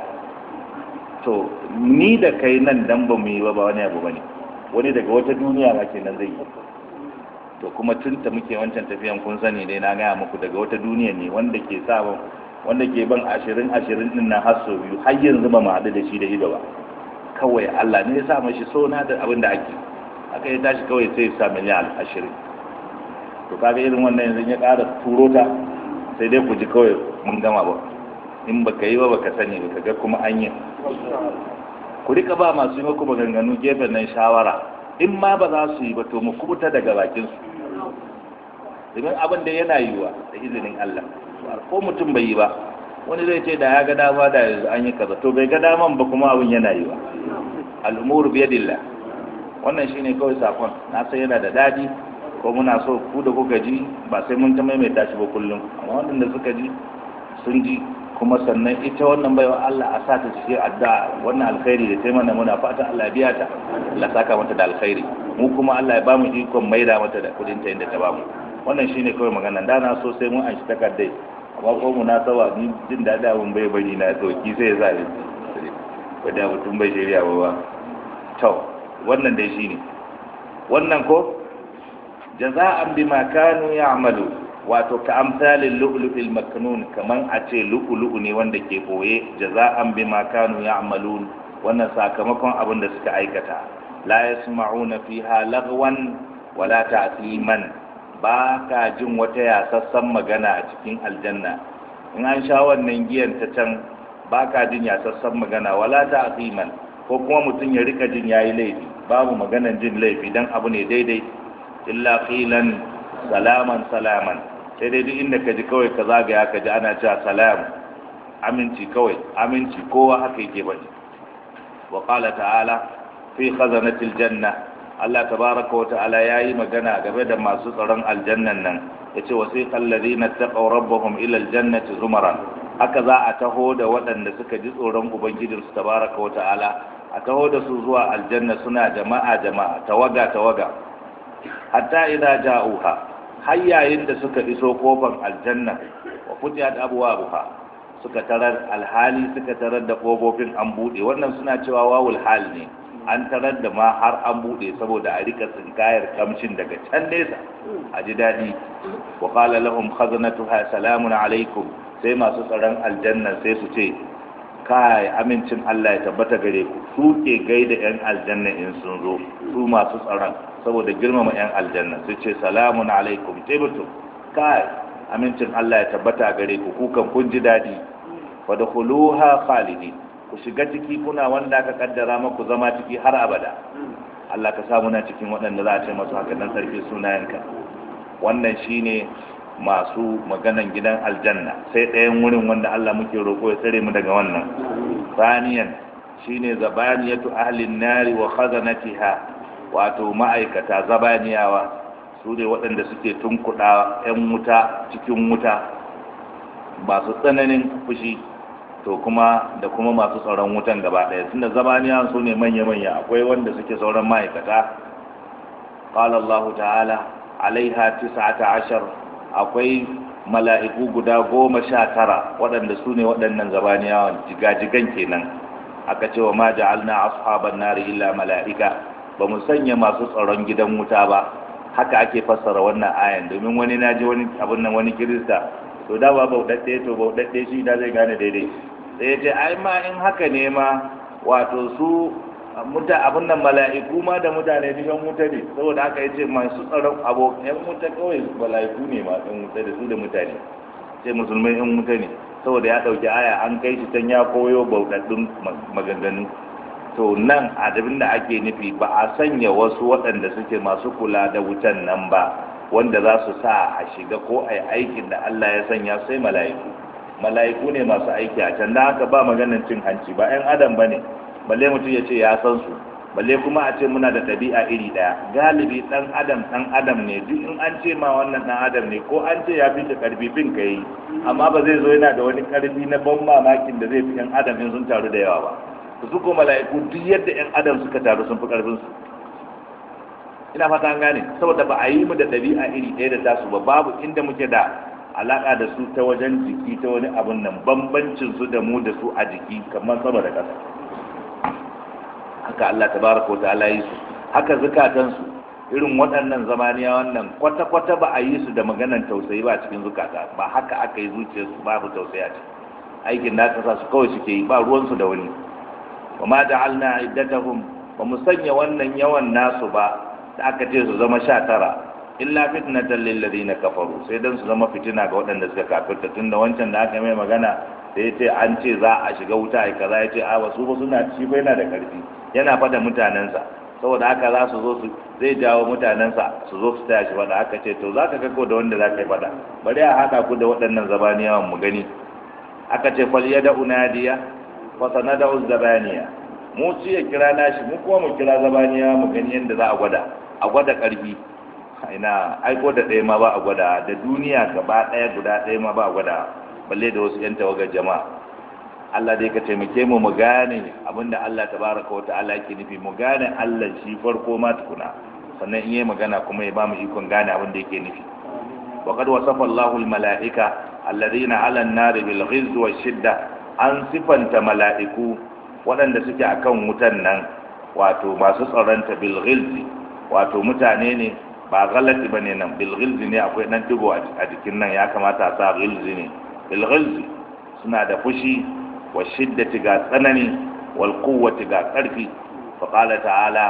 Speaker 1: to ni da kai nan dan ba mu yi ba ba wani abu bane wani daga wata duniya ma kenan zai yi to kuma tun ta muke wancan tafiyan kun sani dai na gaya muku daga wata duniya ne wanda ke sa wanda ke ban ashirin ashirin din nan har sau biyu har yanzu ba mu haɗu da shi da ido ba kawai Allah ne ya sa mashi so na da abin da ake aka yi tashi kawai sai ya sa miliyan ashirin to kaga irin wannan yanzu ya ƙara turo ta sai dai ku ji kawai mun gama ba in baka yi ba baka sani ba kaga kuma an yi ku rika ba masu yi maku maganganu gefen nan shawara in ma ba za su yi ba to mu kubuta daga bakin su domin abin da yana yiwa da izinin Allah ko mutum bai yi ba wani zai ce da ya ga dama da yanzu an yi kaza to bai ga daman ba kuma abin yana yiwa al'umuru biyadillah wannan shine kawai sakon na san yana da dadi ko muna so ku da kuka ji ba sai mun ta maimaita shi ba kullum amma waɗanda suka ji sun ji kuma sannan ita wannan baiwa Allah a sa ta cikin addu'a wannan alkhairi da sai mana muna fatan Allah ya biya ta Allah saka mata da alkhairi mu kuma Allah ya bamu ikon maida mata da kudin ta inda ta bamu wannan shine kawai magana da na so sai mun an shi takardai amma ko mu na sawa ni jin daɗi abin bai bari na sauki sai ya sa ni wadda mutum bai shirya ba ba to wannan dai shine wannan ko jaza'an bima kanu ya'malu wato ka amsalin lu'lu'il maknun kaman a ce lu'lu'u ne wanda ke boye jaza'an bima kanu ya'malun wannan sakamakon abin da suka aikata la yasma'una fiha lagwan wala ta'siman ba ka jin wata yasassan magana a cikin aljanna in an sha wannan giyan ta can ba ka jin yasassan magana wala ta'siman ko kuma mutum ya rika jin yayi laifi babu maganan jin laifi dan abu ne daidai illa qilan salaman salaman sai dai duk inda ka ji kawai ka zagaya ka ji ana cewa salam aminci kawai aminci kowa haka yake bane wa qala ta'ala fi khazanatil janna Allah tabaraka wa ta'ala yayi magana game da masu tsaron aljannan nan yace wasiqal ladina taqaw rabbahum ila aljannati zumaran haka za a taho da waɗanda suka ji tsoron ubangijinsu tabaraka wa ta'ala a taho da su zuwa aljanna suna jama'a jama'a tawaga tawaga hatta idza ja'uha har yayin da suka iso kofar aljanna wa futiyat abwabuha suka tarar alhali suka tarar da kofofin an bude wannan suna cewa wawul hal ne an tarar da ma har an bude saboda a rika tsinkayar kamshin daga can nesa a ji daɗi wa qala lahum khazanatuha salamun alaikum sai masu tsaron aljanna sai su ce kai amincin Allah ya tabbata gare ku su ke gaida yan aljanna in sun zo su masu tsaron saboda girmama yan aljanna sai ce salamun alaikum tibtu kai amincin Allah ya tabbata gare ku kukan kun ji daɗi wa dakhuluha khalidin ku shiga ciki kuna wanda aka kaddara maku zama ciki har abada Allah ka samu na cikin waɗanda za a ce masu haka nan sarki sunayenka wannan shine masu maganan gidan aljanna sai ɗayan wurin wanda Allah muke roƙo ya tsare mu daga wannan saniyan shine zabaniyatu ahlin nari wa khazanatiha wato ma'aikata zabaniyawa su ne waɗanda suke tunkuɗa 'yan wuta cikin wuta masu tsananin fushi to kuma da kuma masu tsaron wutan gaba ɗaya tunda zabaniya su ne manya-manya akwai wanda suke sauran ma'aikata qala Allah ta'ala alaiha tis'ata ashar akwai mala'iku guda goma sha tara waɗanda su ne waɗannan zabaniyawan jigajigan kenan aka ce wa ma ja'alna ashaban nari illa mala'ika ba mu sanya masu tsaron gidan wuta ba haka ake fassara wannan ayan domin wani naji wani abin nan wani kirista to da ba bauɗaɗɗe to bauɗaɗɗe shi da zai gane daidai sai ya ce ai ma in haka ne ma wato su muta abin nan mala'iku ma da mutane duk yan wuta ne saboda haka yace masu tsaron abo yan wuta kawai mala'iku ne ma yan wuta da su da mutane sai musulmai yan wuta ne saboda ya dauki aya an kai shi can ya koyo bauɗaɗɗun maganganu to nan adabin da ake nufi ba a sanya wasu waɗanda suke masu kula da wutan nan ba wanda za su sa a shiga ko a yi aikin da Allah ya sanya sai mala'iku mala'iku ne masu aiki a can da haka ba maganin cin hanci ba 'yan adam ba ne balle mutum ya ce ya san su balle kuma a ce muna da ɗabi'a iri ɗaya galibi ɗan adam ɗan adam ne duk in an ce ma wannan ɗan adam ne ko an ce ya fi ka ƙarfi fin ka yi amma ba zai zo yana da wani ƙarfi na ban mamakin da zai fi 'yan adam in sun taru da yawa ba su ko mala'iku duk yadda 'yan adam suka taru sun fi ƙarfinsu ina fata an gane saboda ba a yi mu da ɗabi'a iri ɗaya da tasu ba babu inda muke da alaƙa da su ta wajen jiki ta wani abun nan bambancin su da mu da su a jiki kamar sama da ƙasa haka Allah tabaraka wa ta'ala yi su haka zukatan su irin waɗannan zamaniya wannan kwata-kwata ba a yi su da maganan tausayi ba cikin zukata ba haka aka yi zuciyarsu babu tausayi a ciki aikin da aka sa su kawai suke yi ba ruwansu da wani wa ma ja'alna iddatahum ba mu sanya wannan yawan nasu ba da aka ce su zama sha tara illa fitnatan lil ladina kafaru sai dan su zama fitina ga waɗanda suka kafirta tunda wancan da aka mai magana da yace an ce za a shiga wuta ai kaza yace a wasu ba suna shi ba yana da karfi yana fada mutanensa saboda haka za su zo su zai jawo mutanensa su zo su taya shi fada aka ce to za ka kako da wanda za ka yi fada bari a haɗa ku da waɗannan zabaniyawan mu gani aka ce fal yada unadiya wa sanada zabaniya mu ci ya kira nashi mu kuma mu kira zabaniya mu gani yadda za a gwada a gwada ƙarfi ina aiko da ɗaya ma ba a gwada da duniya gaba ɗaya guda ɗaya ma ba a gwada balle da wasu 'yan tawagar jama'a Allah dai ka taimake mu mu gane abinda Allah tabaraka wa ta'ala yake nufi mu gane Allah shi farko ma tukuna sannan in yi magana kuma ya ba mu ikon gane abin da yake nufi wa qad wasafa Allahu al-mala'ika alladhina 'ala an-nar bil ghizz wa shidda an sifanta mala'iku waɗanda suke akan wutan nan wato masu tsaronta bil ghizz wato mutane ne ba galati bane nan bil ghizz ne akwai dan digo a jikin nan ya kamata a sa ghizz ne bil ghizz suna da fushi wa shiddati ga tsanani wal quwwati ga karfi fa qala ta'ala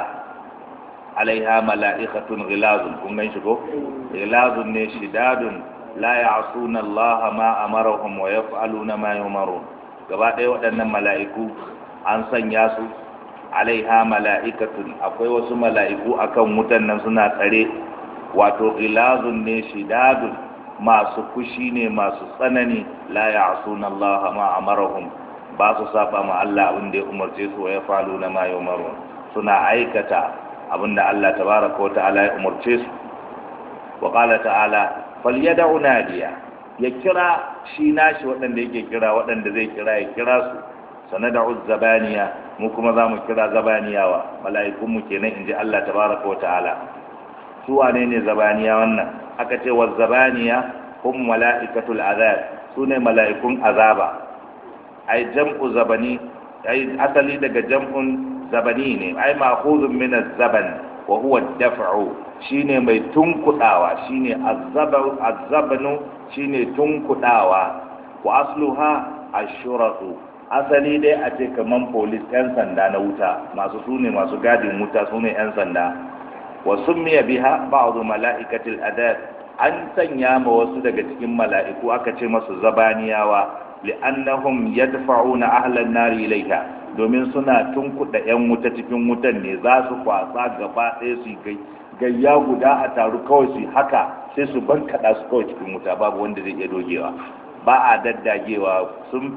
Speaker 1: alaiha mala'ikatun ghilazun kun gan shi ko ghilazun ne shidadun la ya'suna Allah ma amarahum wa yaf'aluna ma yumarun gaba ɗaya waɗannan mala'iku an sanya su alaiha mala'ikatun akwai wasu mala'iku akan wutan nan suna tsare wato ghilazun ne shidadun masu fushi ne masu tsanani la ya'suna Allah ma amarahum ba su saba ma Allah abin da ya umarce su wa yaf'aluna ma yumarun suna aikata abinda Allah tabaraka wata'ala ya umarce su wa qala ta'ala falyad'u nadiya ya kira shi nashi waɗanda yake kira waɗanda zai kira ya kira su sanad'u zabaniya mu kuma zamu kira zabaniyawa mala'ikun mu kenan inji Allah tabaraka wata'ala su wane ne zabaniya wannan aka ce wa zabaniya hum mala'ikatul azab sune mala'ikun azaba ai jam'u zabani ai asali daga jam'un zabani ne ai ma'khudun min az-zaban wa huwa ad-daf'u shine mai tunkudawa shine az-zabu az-zabanu shine tunkudawa wa asluha ash-shuratu asali dai a ce kaman police yan sanda na wuta masu sune masu gadin wuta sune yan sanda wa summiya biha ba'du mala'ikatil adad an sanya ma wasu daga cikin mala'iku aka ce masu zabaniyawa li'annahum yadfa'una ahlan nari ilayha domin suna tunkuda yan wuta cikin wutan ne za su kwasa gaba ɗaya su gai gayya guda a taru kawai su haka sai su bankaɗa su kawai cikin wuta babu wanda zai iya dogewa ba a daddagewa sun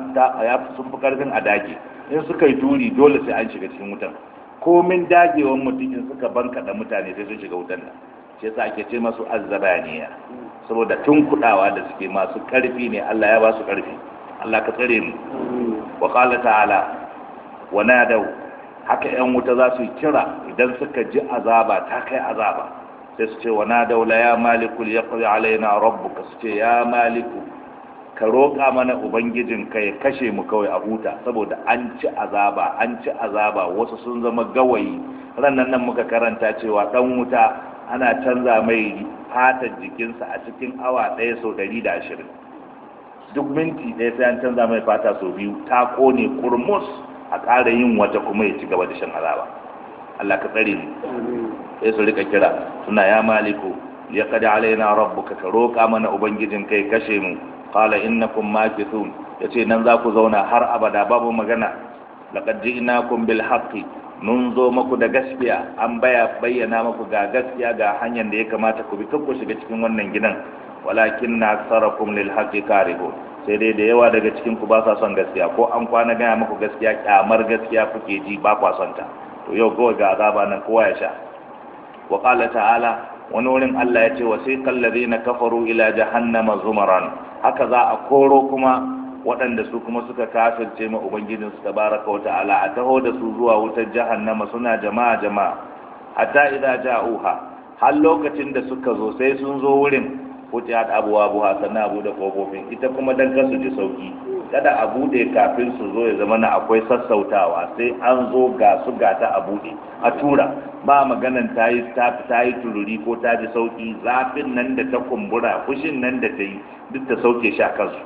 Speaker 1: fi karfin a dage in suka yi turi dole sai an shiga cikin wutan komin dagewan mutum in suka bankaɗa mutane sai sun shiga wutan nan shi yasa ake ce masu azzabaniya saboda tun kudawa da suke masu karfi ne Allah ya ba su karfi Allah ka tsare mu wa qala ta'ala wa nadaw haka yan wuta za su kira idan suka ji azaba ta kai azaba sai su ce wa nadaw la ya malikul yaqdi alaina rabbuka su ce ya maliku ka roƙa mana ubangijin ka ya kashe mu kawai a huta saboda an ci azaba an ci azaba wasu sun zama gawayi rannan nan muka karanta cewa dan wuta ana canza mai fatar jikinsa a cikin awa ɗaya sau ɗari da ashirin duk minti ɗaya sai an canza mai fata sau biyu ta kone kurmus a ƙara yin wata kuma ya ci gaba da shan azaba Allah ka tsare mu sai su rika kira suna ya maliku ya kada alaina rabbuka ka roƙa mana ubangijin kai kashe mu qala innakum makithun yace nan za ku zauna har abada babu magana laqad ji'nakum bil haqqi mun zo maku da gaskiya an baya bayyana maku ga gaskiya ga hanyar da ya kamata ku bi kan ku shiga cikin wannan gidan walakin na aksarakum lil haqqi karihun sai dai da yawa daga cikin ku ba sa son gaskiya ko an kwana gaya maku gaskiya kyamar gaskiya kuke ji ba kwa son ta to yau kawai ga azaba nan kowa ya sha wa qala ta'ala wani wurin Allah ya ce wasiqal ladina kafaru ila jahannama zumaran haka za a koro kuma waɗanda su kuma suka kafirce ma ubangijinsu tabaraka wa ta'ala a taho da su zuwa wutar jahannama suna jama'a jama'a hatta idza ja'uha har lokacin da suka zo sai sun zo wurin futihat abwabuha sannan abu da kofofin ita kuma dan kasu ji sauki kada a bude kafin su zo ya zama na akwai sassautawa sai an zo ga su ga ta a bude a tura ba maganan ta yi ta yi tururi ko ta ji sauki zafin nan da ta kumbura fushin nan da ta yi duk ta sauke shi a kansu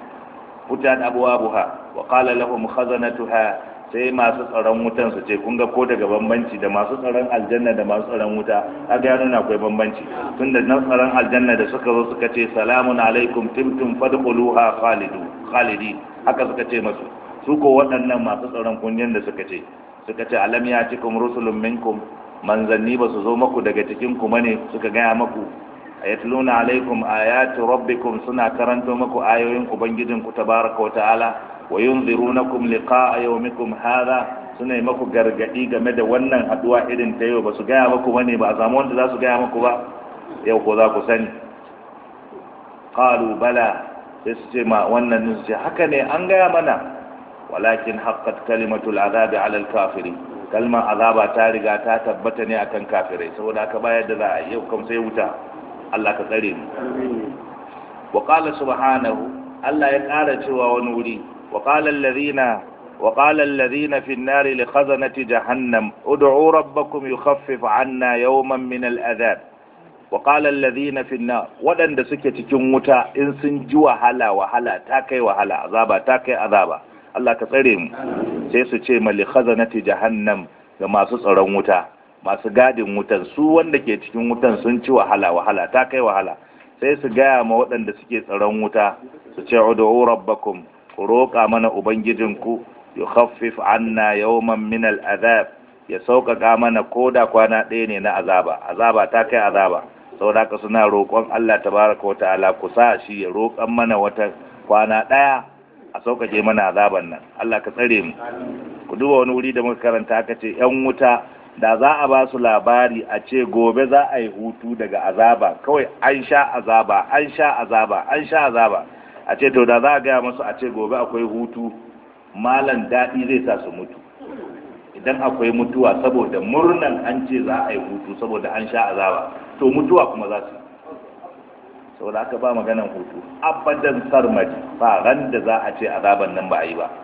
Speaker 1: wutan abuwabuha wa qala lahum khazanatuha sai masu tsaron wutan su ce kun ga ko daga bambanci da masu tsaron aljanna da masu tsaron wuta kaga ya nuna akwai bambanci tunda na tsaron aljanna da suka zo suka ce salamun alaikum timtum fadkhuluha khalidu khalidi haka suka ce masu su ko waɗannan masu tsaron kunyan da suka ce suka ce alam yatikum rusulun minkum manzanni ba su zo maku daga cikin ku bane suka gaya maku ayatluna alaikum ayati rabbikum suna karanto maku ayoyin ubangijinku tabaraka wa ta'ala wa yunzirunakum liqa'a yawmikum hadha suna yi maku gargadi game da wannan haduwa irin ta yau ba su gaya maku bane ba a samu wanda za su gaya maku ba yau ko za ku sani qalu bala sai su ce ma wannan su ce haka ne an gaya mana walakin haqqat kalimatul azabi ala al-kafirin kalmar azaba ta riga ta tabbata ne akan kafirai saboda haka bayar da za a yau kam sai wuta Allah ka tsare mu wa qala subhanahu Allah ya ƙara cewa wani wuri wa qala alladhina wa qala alladhina fi an-nar li khazanati jahannam ud'u rabbakum yukhaffif 'anna yawman min al-adhab wa qala alladhina fi an-nar wadanda suke cikin wuta in sun ji wahala wahala ta kai wahala azaba ta kai azaba Allah ka tsare mu sai su ce ma li khazanati jahannam ga masu tsaron wuta masu gadin wutan su wanda ke cikin wutan sun ci wahala wahala ta kai wahala sai su gaya ma waɗanda suke tsaron wuta su ce ud'u rabbakum ku roƙa mana ubangijinku yukhaffif anna yawman min al'azab ya sauƙaƙa mana koda kwana ɗaya ne na azaba azaba ta kai azaba saboda haka suna roƙon Allah tabaraka wa ta'ala ku sa shi ya roƙan mana wata kwana ɗaya a sauƙaƙe mana azaban nan Allah ka tsare mu ku duba wani wuri da muka karanta aka ce 'yan wuta da za a ba su labari a ce gobe za a yi hutu daga azaba kawai an sha azaba an sha azaba an sha azaba a ce to da za a gaya masu a ce gobe akwai hutu malan daɗi zai sa su mutu idan akwai mutuwa saboda murnan an ce za a yi hutu saboda an sha azaba to mutuwa kuma za su saboda aka ba maganan hutu abadan sarmadi ba ran da za a ce azaban nan ba a yi ba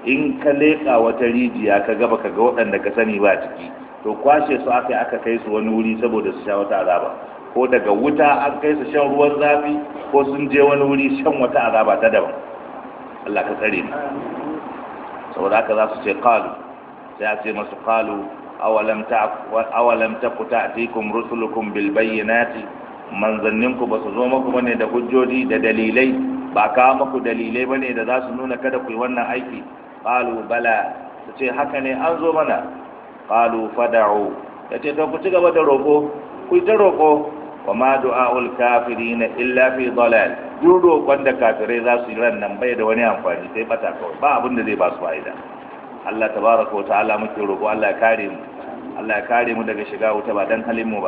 Speaker 1: in ka leƙa wata rijiya ka gaba ka ga waɗanda ka sani ba ciki to kwashe su aka yi aka kai su wani wuri saboda su sha wata azaba ko daga wuta an kai su shan ruwan zafi ko sun je wani wuri shan wata azaba ta daban Allah ka tsare mu saboda haka za su ce qalu sai a ce masu qalu awalam ta awalam taku ta'tikum rusulukum bil bayyinati manzanninku ba su zo muku bane da hujjoji da dalilai ba kawo muku dalilai bane da za su nuna kada ku yi wannan aiki qalu bala su ce haka ne an zo mana qalu fad'u yace to ku ci gaba da roko ku ta roko wa ma du'aul kafirin illa fi dalal duk roƙon da kafirai za su yi ran nan bai da wani amfani sai bata kawai ba abin da zai ba su fa'ida Allah tabaraka wa ta'ala muke roko Allah ya kare mu Allah ya kare mu daga shiga wuta ba dan halin mu ba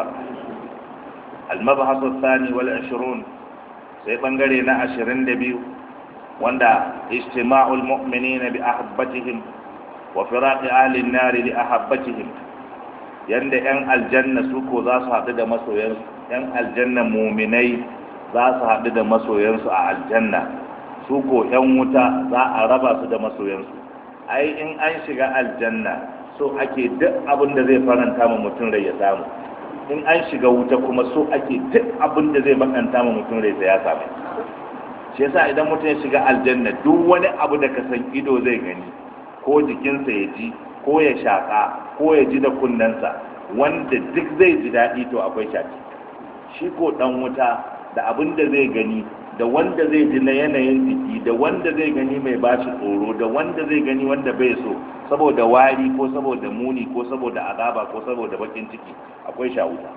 Speaker 1: المبحث الثاني والعشرون sai bangare na ashirin da biyu wanda ijtima'ul mu'minina bi ahabbatihim wa firaqi ahli an-nar li ahabbatihim yanda yan aljanna su ko za su haɗu da masoyansu yan aljanna mu'minai za su haɗu da masoyansu a aljanna su ko yan wuta za a raba su da masoyansu ai in an shiga aljanna so ake duk abin da zai faranta ma mutum rai ya samu in an shiga wuta kuma so ake duk abin da zai bakanta ma mutum rai ya same shi yasa idan mutum ya shiga aljanna duk wani abu da ka san ido zai gani ko jikinsa ya ji ko ya shaka ko ya ji da kunnensa wanda duk zai ji daɗi to akwai shaki shi ko dan wuta da abin da zai gani da wanda zai ji na yanayin jiki da wanda zai gani mai bashi tsoro da wanda zai gani wanda bai so saboda wari ko saboda muni ko saboda azaba ko saboda bakin ciki akwai shawuta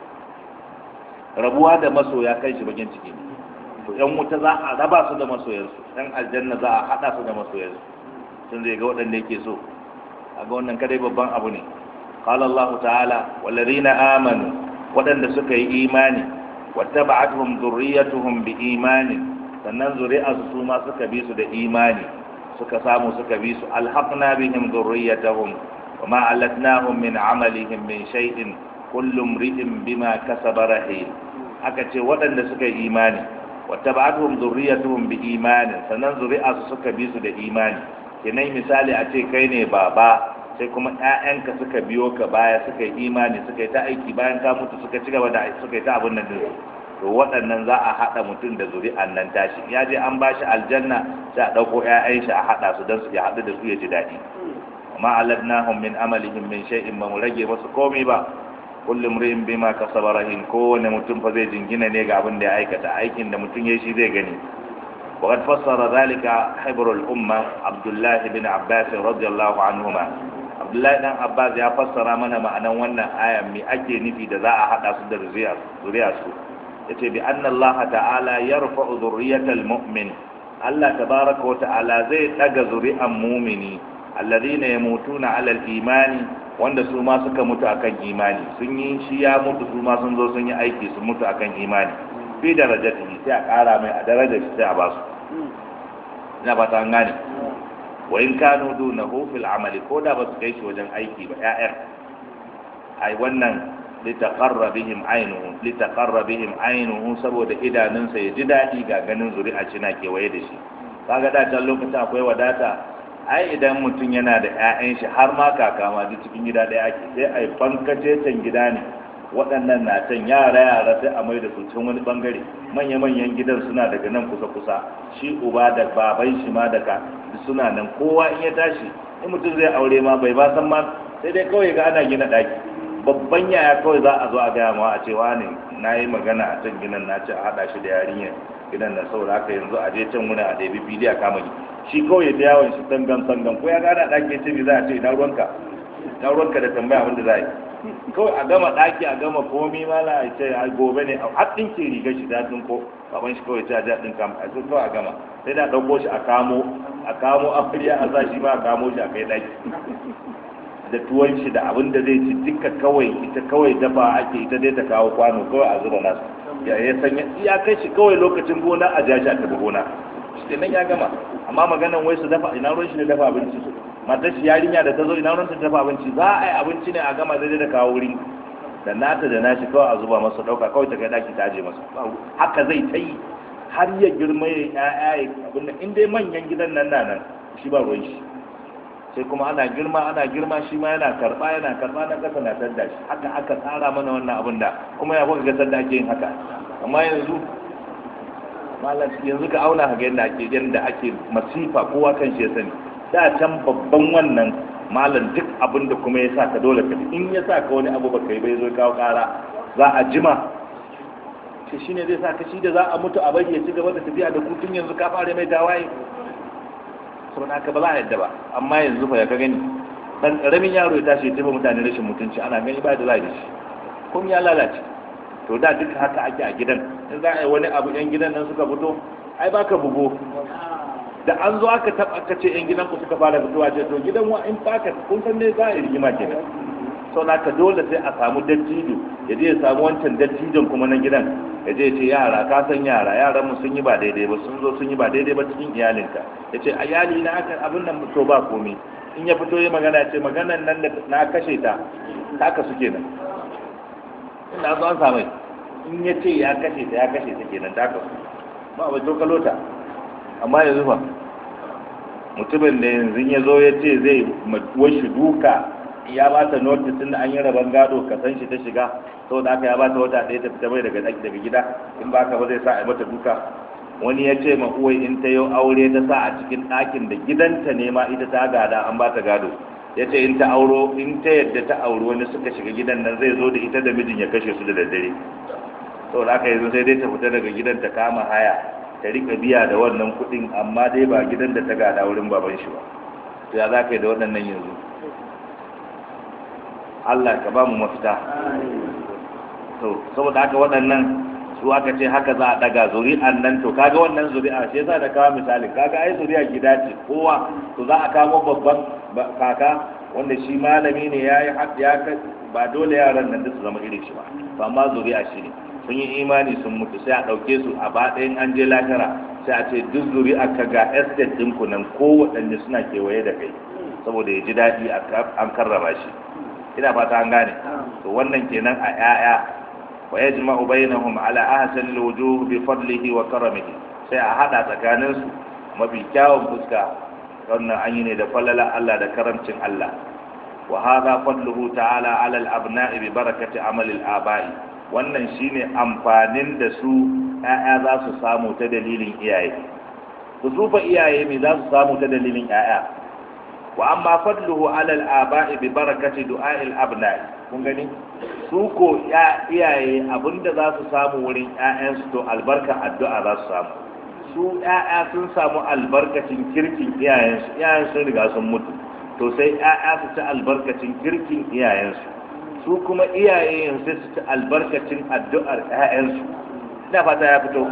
Speaker 1: rabuwa da masoya kai shi bakin ciki ne to yan wuta za a raba su da masoyansu yan aljanna za a hada su da masoyansu sun zai ga waɗanda yake so a ga wannan kadai babban abu ne qala Allah ta'ala wallazina amanu waɗanda suka yi imani wattaba'atuhum dhurriyyatuhum biimanin sannan zuri'arsu su ma suka bi su da imani suka samu suka bi su alhaqna bihim dhurriyyatahum wama alatnahum min amalihim min shay'in kullu imri'in bima kasaba rahim aka ce waɗanda suka yi imani wattaba'atuhum dhurriyyatuhum biimanin sannan zuri'arsu suka bi su da imani kenan misali a ce kai ne baba sai kuma ƴaƴanka suka biyo ka baya suka yi imani suka yi ta aiki bayan ka mutu suka ci gaba da suka yi ta abin nan din to waɗannan za a haɗa mutum da zuri'an nan tashi ya je an bashi aljanna sai a ɗauko ƴaƴan shi a haɗa su don su ya haɗu da su ya ji daɗi amma aladnahum min amalihim min shay'in ba mu rage masu komai ba kullum ri'in bima kasaba rahin kowane mutum fa zai jingina ne ga abin da ya aikata aikin da mutum ya shi zai gani وقد فسر ذلك حبر الأمة عبد الله بن عباس رضي الله عنهما عبد الله بن عباس ya fassara mana ma'anan wannan ayan me ake nufi da za a hada su da zuriya su yace bi anna Allah ta'ala yarfa'u dhurriyatal mu'min Allah tabaraka wa ta'ala zai daga zuri'an mu'mini alladhina yamutuna 'ala al-imani wanda su ma suka mutu akan imani sun yi shi ya mutu su ma sun zo sun yi aiki sun mutu akan imani fi darajatihi sai a kara mai a darajar sai a basu ina ba ta gane wa in kanu dunahu fil amali ko da ba su kai shi wajen aiki ba ƴaƴan ai wannan litaqarra bihim aynuhu litaqarra bihim aynuhu saboda idanunsa ya ji dadi ga ganin zuri'a cina kewaye da shi kaga da can lokacin akwai wadata ai idan mutum yana da ƴaƴan shi har ma kaka ma duk cikin gida ɗaya ake sai ai fankace can gida ne waɗannan na can yara yara sai a mai da su can wani bangare manya-manyan gidan suna daga nan kusa-kusa shi uba da baban shi ma daga suna nan kowa in ya tashi in mutum zai aure ma bai ba san ma sai dai kawai ga ana gina ɗaki babban yaya kawai za a zo a gaya ma a cewa ne na yi magana a can gidan na ce a haɗa shi da yarinyar gidan na saboda haka yanzu a je can wurin a ɗabi fili a kama shi kawai ya ta yawon shi tangan tangan ko ya gana ɗaki ya ce me za a ce ina ruwanka ina ruwanka da tambaya abin da za a yi kawai a gama ɗaki a gama komi mala a ce a gobe ne a ɗinke rigar shi ta ko baban shi kawai ta ja ɗin kam a sun kawai a gama sai da ɗauko shi a kamo a kamo amarya a sa shi ma a kamo shi a kai ɗaki da tuwon shi da abin da zai ci duka kawai ita kawai dafa ake ita dai ta kawo kwano kawai a zuba nasu ya ya sanya ya kai shi kawai lokacin gona a ja shi a tafi gona shi nan ya gama amma maganan wai su dafa ina ruwan shi ne dafa abinci su matar shi yarinya da ta zo ina ta dafa abinci za a yi abinci ne a gama daidai da kawo wuri da nata da nashi kawai a zuba masa dauka kawai ta kai daki ta aje masa haka zai ta yi har ya girma ya ya'ya ya abin da in dai manyan gidan nan na nan shi ba ruwan shi sai kuma ana girma ana girma shi ma yana karba yana karba na kasa na tadda shi haka aka tsara mana wannan abin da kuma ya kuka ga tadda ake yin haka amma yanzu malam yanzu ka auna ga yadda ake yadda ake masifa kowa kan shi ya sani da can babban wannan malam duk abin da kuma ya sa ka dole ka in ya sa ka wani abu baka yi bai zo kawo kara za a jima shi shine zai sa ka shi da za a mutu a bari ya ci gaba da tafiya da kutun yanzu ka fara mai tawaye saboda haka ba za a yadda ba amma yanzu fa ya ka gani dan karamin yaro ya tashi ya tafi mutane rashin mutunci ana gani ba da za a yi shi kun ya lalace to da duka haka ake a gidan in za a yi wani abu yan gidan nan suka fito ai baka bugo da an zo aka taba aka ce yan gidan ku suka fara fitowa ce to gidan wa in baka kun san ne za a yi rigima kenan sau na ka dole sai a samu dattijo ya je ya samu wancan dattijon kuma na gidan ya je ya ce yara ka san yara yaran mu sun yi ba daidai ba sun zo sun yi ba daidai ba cikin iyalinka ya ce a iyali na aka abin nan to ba komai in ya fito ya magana ya ce maganan nan da na kashe ta haka suke nan ina zo an samai in ya ce ya kashe ta ya kashe ta kenan ta kasu ba bai to kalota amma yanzu fa mutumin da yanzu ya zo ya ce zai washi duka ya ba ta notice tun da an yi rabon gado ka san shi ta shiga saboda aka ya ba ta wata ɗaya ta fita bai daga daga gida in ba ka ba zai sa a yi mata duka wani ya ce ma uwai in ta yi aure ta sa a cikin ɗakin da gidanta ne ma ita ta gada an ba ta gado ya ce in ta auro in ta yadda ta auri wani suka shiga gidan nan zai zo da ita da mijin ya kashe su da daddare saboda aka yanzu sai dai ta fita daga gidan ta kama haya ta rika biya da wannan kuɗin amma dai ba gidan da ta gada wurin baban shi ba to ya za ka yi da waɗannan yanzu Allah ka ba mu mafita to saboda haka waɗannan su aka ce haka za a daga zuri'an nan to kaga wannan zuri'a shi yasa da kawo misali kaga ai zuri'a gida ce kowa to za a kamo babban kaka wanda shi malami ne ya yi ya ba dole yaran nan da su zama irin shi ba to amma zuri'a shi ne sun yi imani sun mutu sai a ɗauke su a baɗayin an je lahira sai a ce duk zuri'a ka ga estate ɗinku nan ko waɗanda suna kewaye da kai saboda ya ji daɗi an karrama shi ina fata an gane to wannan kenan a 'ya'ya ويجمع بينهم على أحسن الوجوه بفضله وكرمه sai a hada tsakanin su mafi kyawun fuska wannan an yi ne da falala Allah da karamcin Allah wa hadha fadluhu ta'ala 'ala al-abna'i bi barakati 'amali al-aba'i wannan shine amfanin da su ƴaƴa za su samu ta dalilin iyaye su zufa iyaye me za su samu ta dalilin ƴaƴa wa amma fadluhu 'ala al-aba'i bi barakati du'a'i al-abna'i kun gani su ko iyaye abinda za su samu wurin 'ya'yansu to albarka addu'a za su samu su 'ya'ya sun samu albarkacin kirkin iyayensu iyayen sun riga sun mutu to sai 'ya'ya su ci albarkacin kirkin iyayensu su kuma iyaye sai su ci albarkacin addu'ar 'ya'yansu ina fata ya fito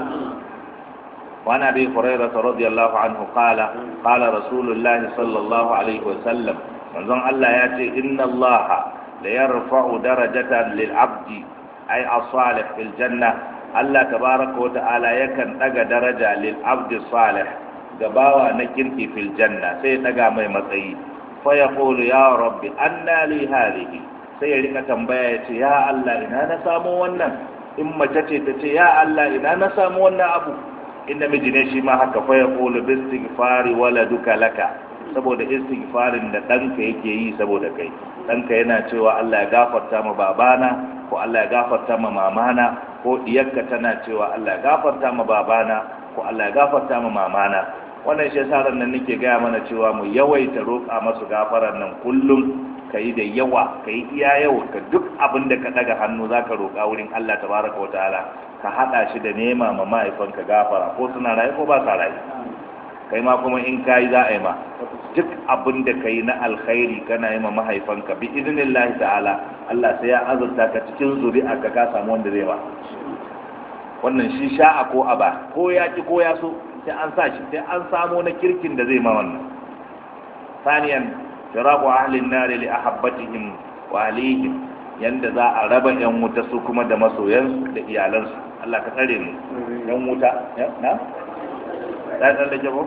Speaker 1: وعن ابي هريره رضي الله عنه قال قال رسول الله صلى الله عليه وسلم manzon Allah ya ce inna Allah la yarfa'u darajatan lil abdi ay as-salih fil janna Allah tabaraka wa ta'ala yakan daga daraja lil abdi salih gabawa na kirki fil janna sai daga mai matsayi fa yaqulu ya rabbi anna li hadhihi sai ya rika tambaya ya ce ya Allah ina na samu wannan in mace ce ta ce ya Allah ina na samu wannan abu in namiji ne shi ma haka fa yaqulu bi istighfari waladuka laka saboda istighfarin da ɗanka yake yi saboda kai ɗanka yana cewa Allah ya gafarta ma babana ko Allah ya gafarta ma mamana ko diyarka tana cewa Allah ya gafarta ma babana ko Allah ya gafarta ma mamana wannan shi yasa nan nake gaya mana cewa mu yawaita roƙa masu gafaran nan kullum ka yi da yawa ka yi iya yawa ka duk abin da ka daga hannu za ka roƙa wurin Allah tabaraka wa ta'ala ka haɗa shi da nema ma mahaifanka gafara ko suna rayu ko ba sa rayu kai ma kuma in kayi za a yi ma duk abin da ka yi na alkhairi kana yi ma mahaifanka bi idinillahi ta'ala Allah sai ya azurta ka cikin zuri'a ka ka samu wanda zai ba wannan shi sha'a ko aba ko ya ki ko ya so sai an sa shi sai an samu na kirkin da zai ma wannan saniyan firabu ahli nari li ahabbatihim wa alihim yanda za a raba yan wuta su kuma da masoyansu da iyalansu Allah ka tsare mu yan wuta na لا تلجبه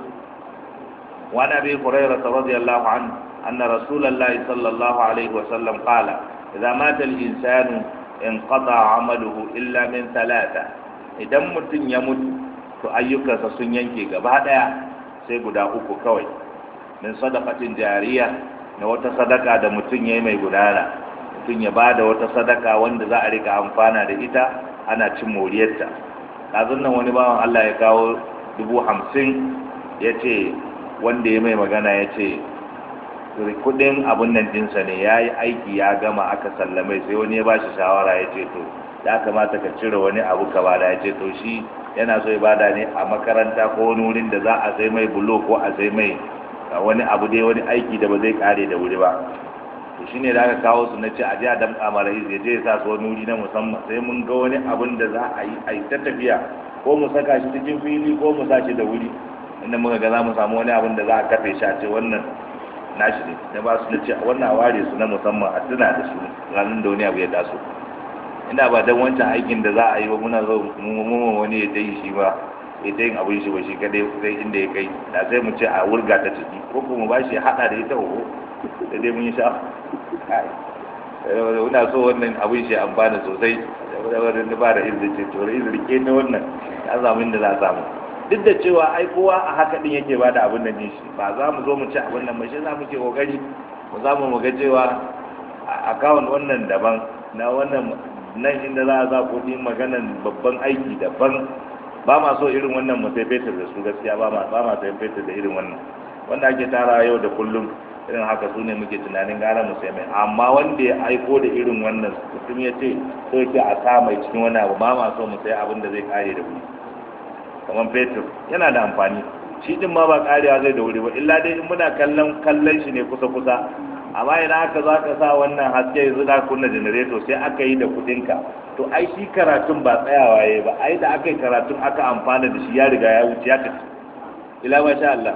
Speaker 1: وعن ابي هريره رضي الله عنه ان رسول الله صلى الله عليه وسلم قال اذا مات الانسان انقطع عمله الا من ثلاثه idan mutum ya mutu to ayyukansa sun yanke gaba daya sai guda uku kawai min sadaqatin jariya na wata sadaka da mutum yayi mai gudana mutum ya bada wata sadaka wanda za a rika amfana da ita ana cin moriyarta kazun nan wani bawan Allah ya kawo dubu hamsin ya ce wanda ya mai magana ya ce kudin abun nan dinsa ne ya yi aiki ya gama aka sallamai sai wani ya ba shi shawara ya ce to ya kamata ka cire wani abu ka bada ya ce to shi yana so ya bada ne a makaranta ko wani wurin da za a sai mai bulo ko a sai mai wani abu dai wani aiki da ba zai kare da wuri ba to shine da aka kawo su na ce a je a damƙa mara ya je ya sa su wani wuri na musamman sai mun ga wani abun da za a yi a yi ta tafiya ko mu saka shi cikin fili ko mu sa shi da wuri inda muka ga za mu samu wani abun da za a kafe shi a ce wannan nashi ne na ba su na ce wannan a ware su na musamman a tuna da su ranar da wani abu ya taso ina ba dan wancan aikin da za a yi ba muna zo mu wani ya dai shi ba ya ta yin abin shi ba shi kadai sai inda ya kai da sai mu ce a wurga ta ciki ko kuma ba shi hada da ita ho da dai mun yi sha ina so wannan abin shi amfana sosai da wani ba da izini ce to izini ke ta wannan ya samu inda za a samu duk da cewa ai kowa a haka din yake bada abin nan din shi ba za mu zo mu ci abin nan ba shi za mu ke kokari mu za mu ga cewa account wannan daban na wannan nan inda za a za kuɗi maganan babban aiki daban ba ma so irin wannan mu sai fetur da su gaskiya ba ma ba ma sai fetur da irin wannan wanda ake tara yau da kullum irin haka su ne muke tunanin gara mu sai mai amma wanda ya aiko da irin wannan mutum ya ce so yake a sa mai cikin wani abu ba ma so mu sai abin da zai kare da wuri kamar fetur yana da amfani shi din ma ba karewa zai da wuri ba illa dai in muna kallon kallon shi ne kusa kusa amma idan aka za ka sa wannan haske yanzu da kunna janareto sai aka yi da kudinka to ai shi karatun ba tsayawa yayi ba ai da aka yi karatun aka amfana da shi ya riga ya wuce ya tafi ila ma sha Allah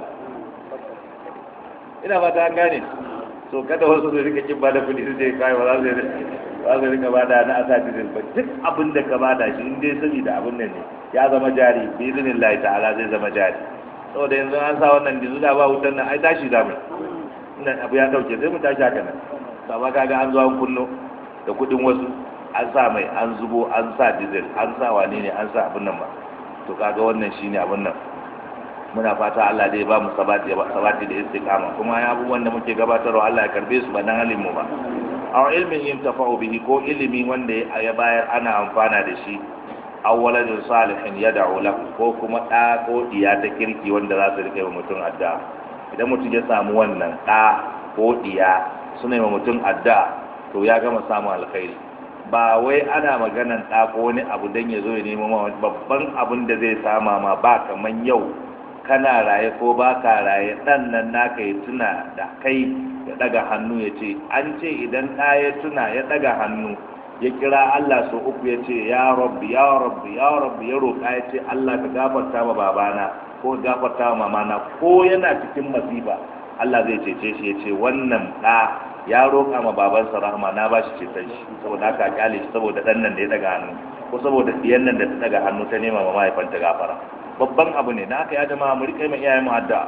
Speaker 1: ina ba ta gane so kada wasu su rika kin bada kudi su je kai ba za su ba su rika bada na asati din ba duk abin da ka bada shi in dai saboda abin nan ne ya zama jari bi idinillahi ta'ala zai zama jari saboda yanzu an sa wannan dizu da ba wutan nan ai tashi zamu nan abu ya dauke sai mu tashi haka nan amma kaga an zo an kunno da kudin wasu an sa mai an zubo an sa diesel an sa wane ne an sa abin nan ba to kaga wannan shine abin nan muna fata Allah dai ba mu sabati sabati da istiqama kuma ya abubuwan da muke gabatarwa Allah ya karbe su ba dan halin mu ba aw ilmin yantafa'u bihi ko ilimi wanda ya bayar ana amfana da shi aw waladun salihin yad'u lahu ko kuma da ko diya ta kirki wanda za su rike mutum addu'a idan mutum ya samu wannan ɗa ko ɗiya suna yi wa mutum adda to ya gama samun alkhairi ba wai ana maganan ɗa ko wani abu don ya zo ya nemo ma babban abin da zai sama ma ba kaman yau kana raye ko ba ka raye ɗan nan naka ya tuna da kai ya ɗaga hannu ya ce an ce idan ɗa ya tuna ya ɗaga hannu ya kira Allah sau uku ya ce ya rabbi ya rabbi ya rabbi ya roƙa ya ce Allah ka gafarta ma babana ko gafarta wa mamana ko yana cikin masifa Allah zai cece shi ya ce wannan ɗa ya roƙa ma babansa rahama na ba shi ceton shi saboda haka kyale shi saboda ɗan nan da ya daga hannu ko saboda ɗiyan nan da ta daga hannu ta nema ma mahaifanta gafara babban abu ne na haka ya jama'a mu riƙe mai iyayen mu addu'a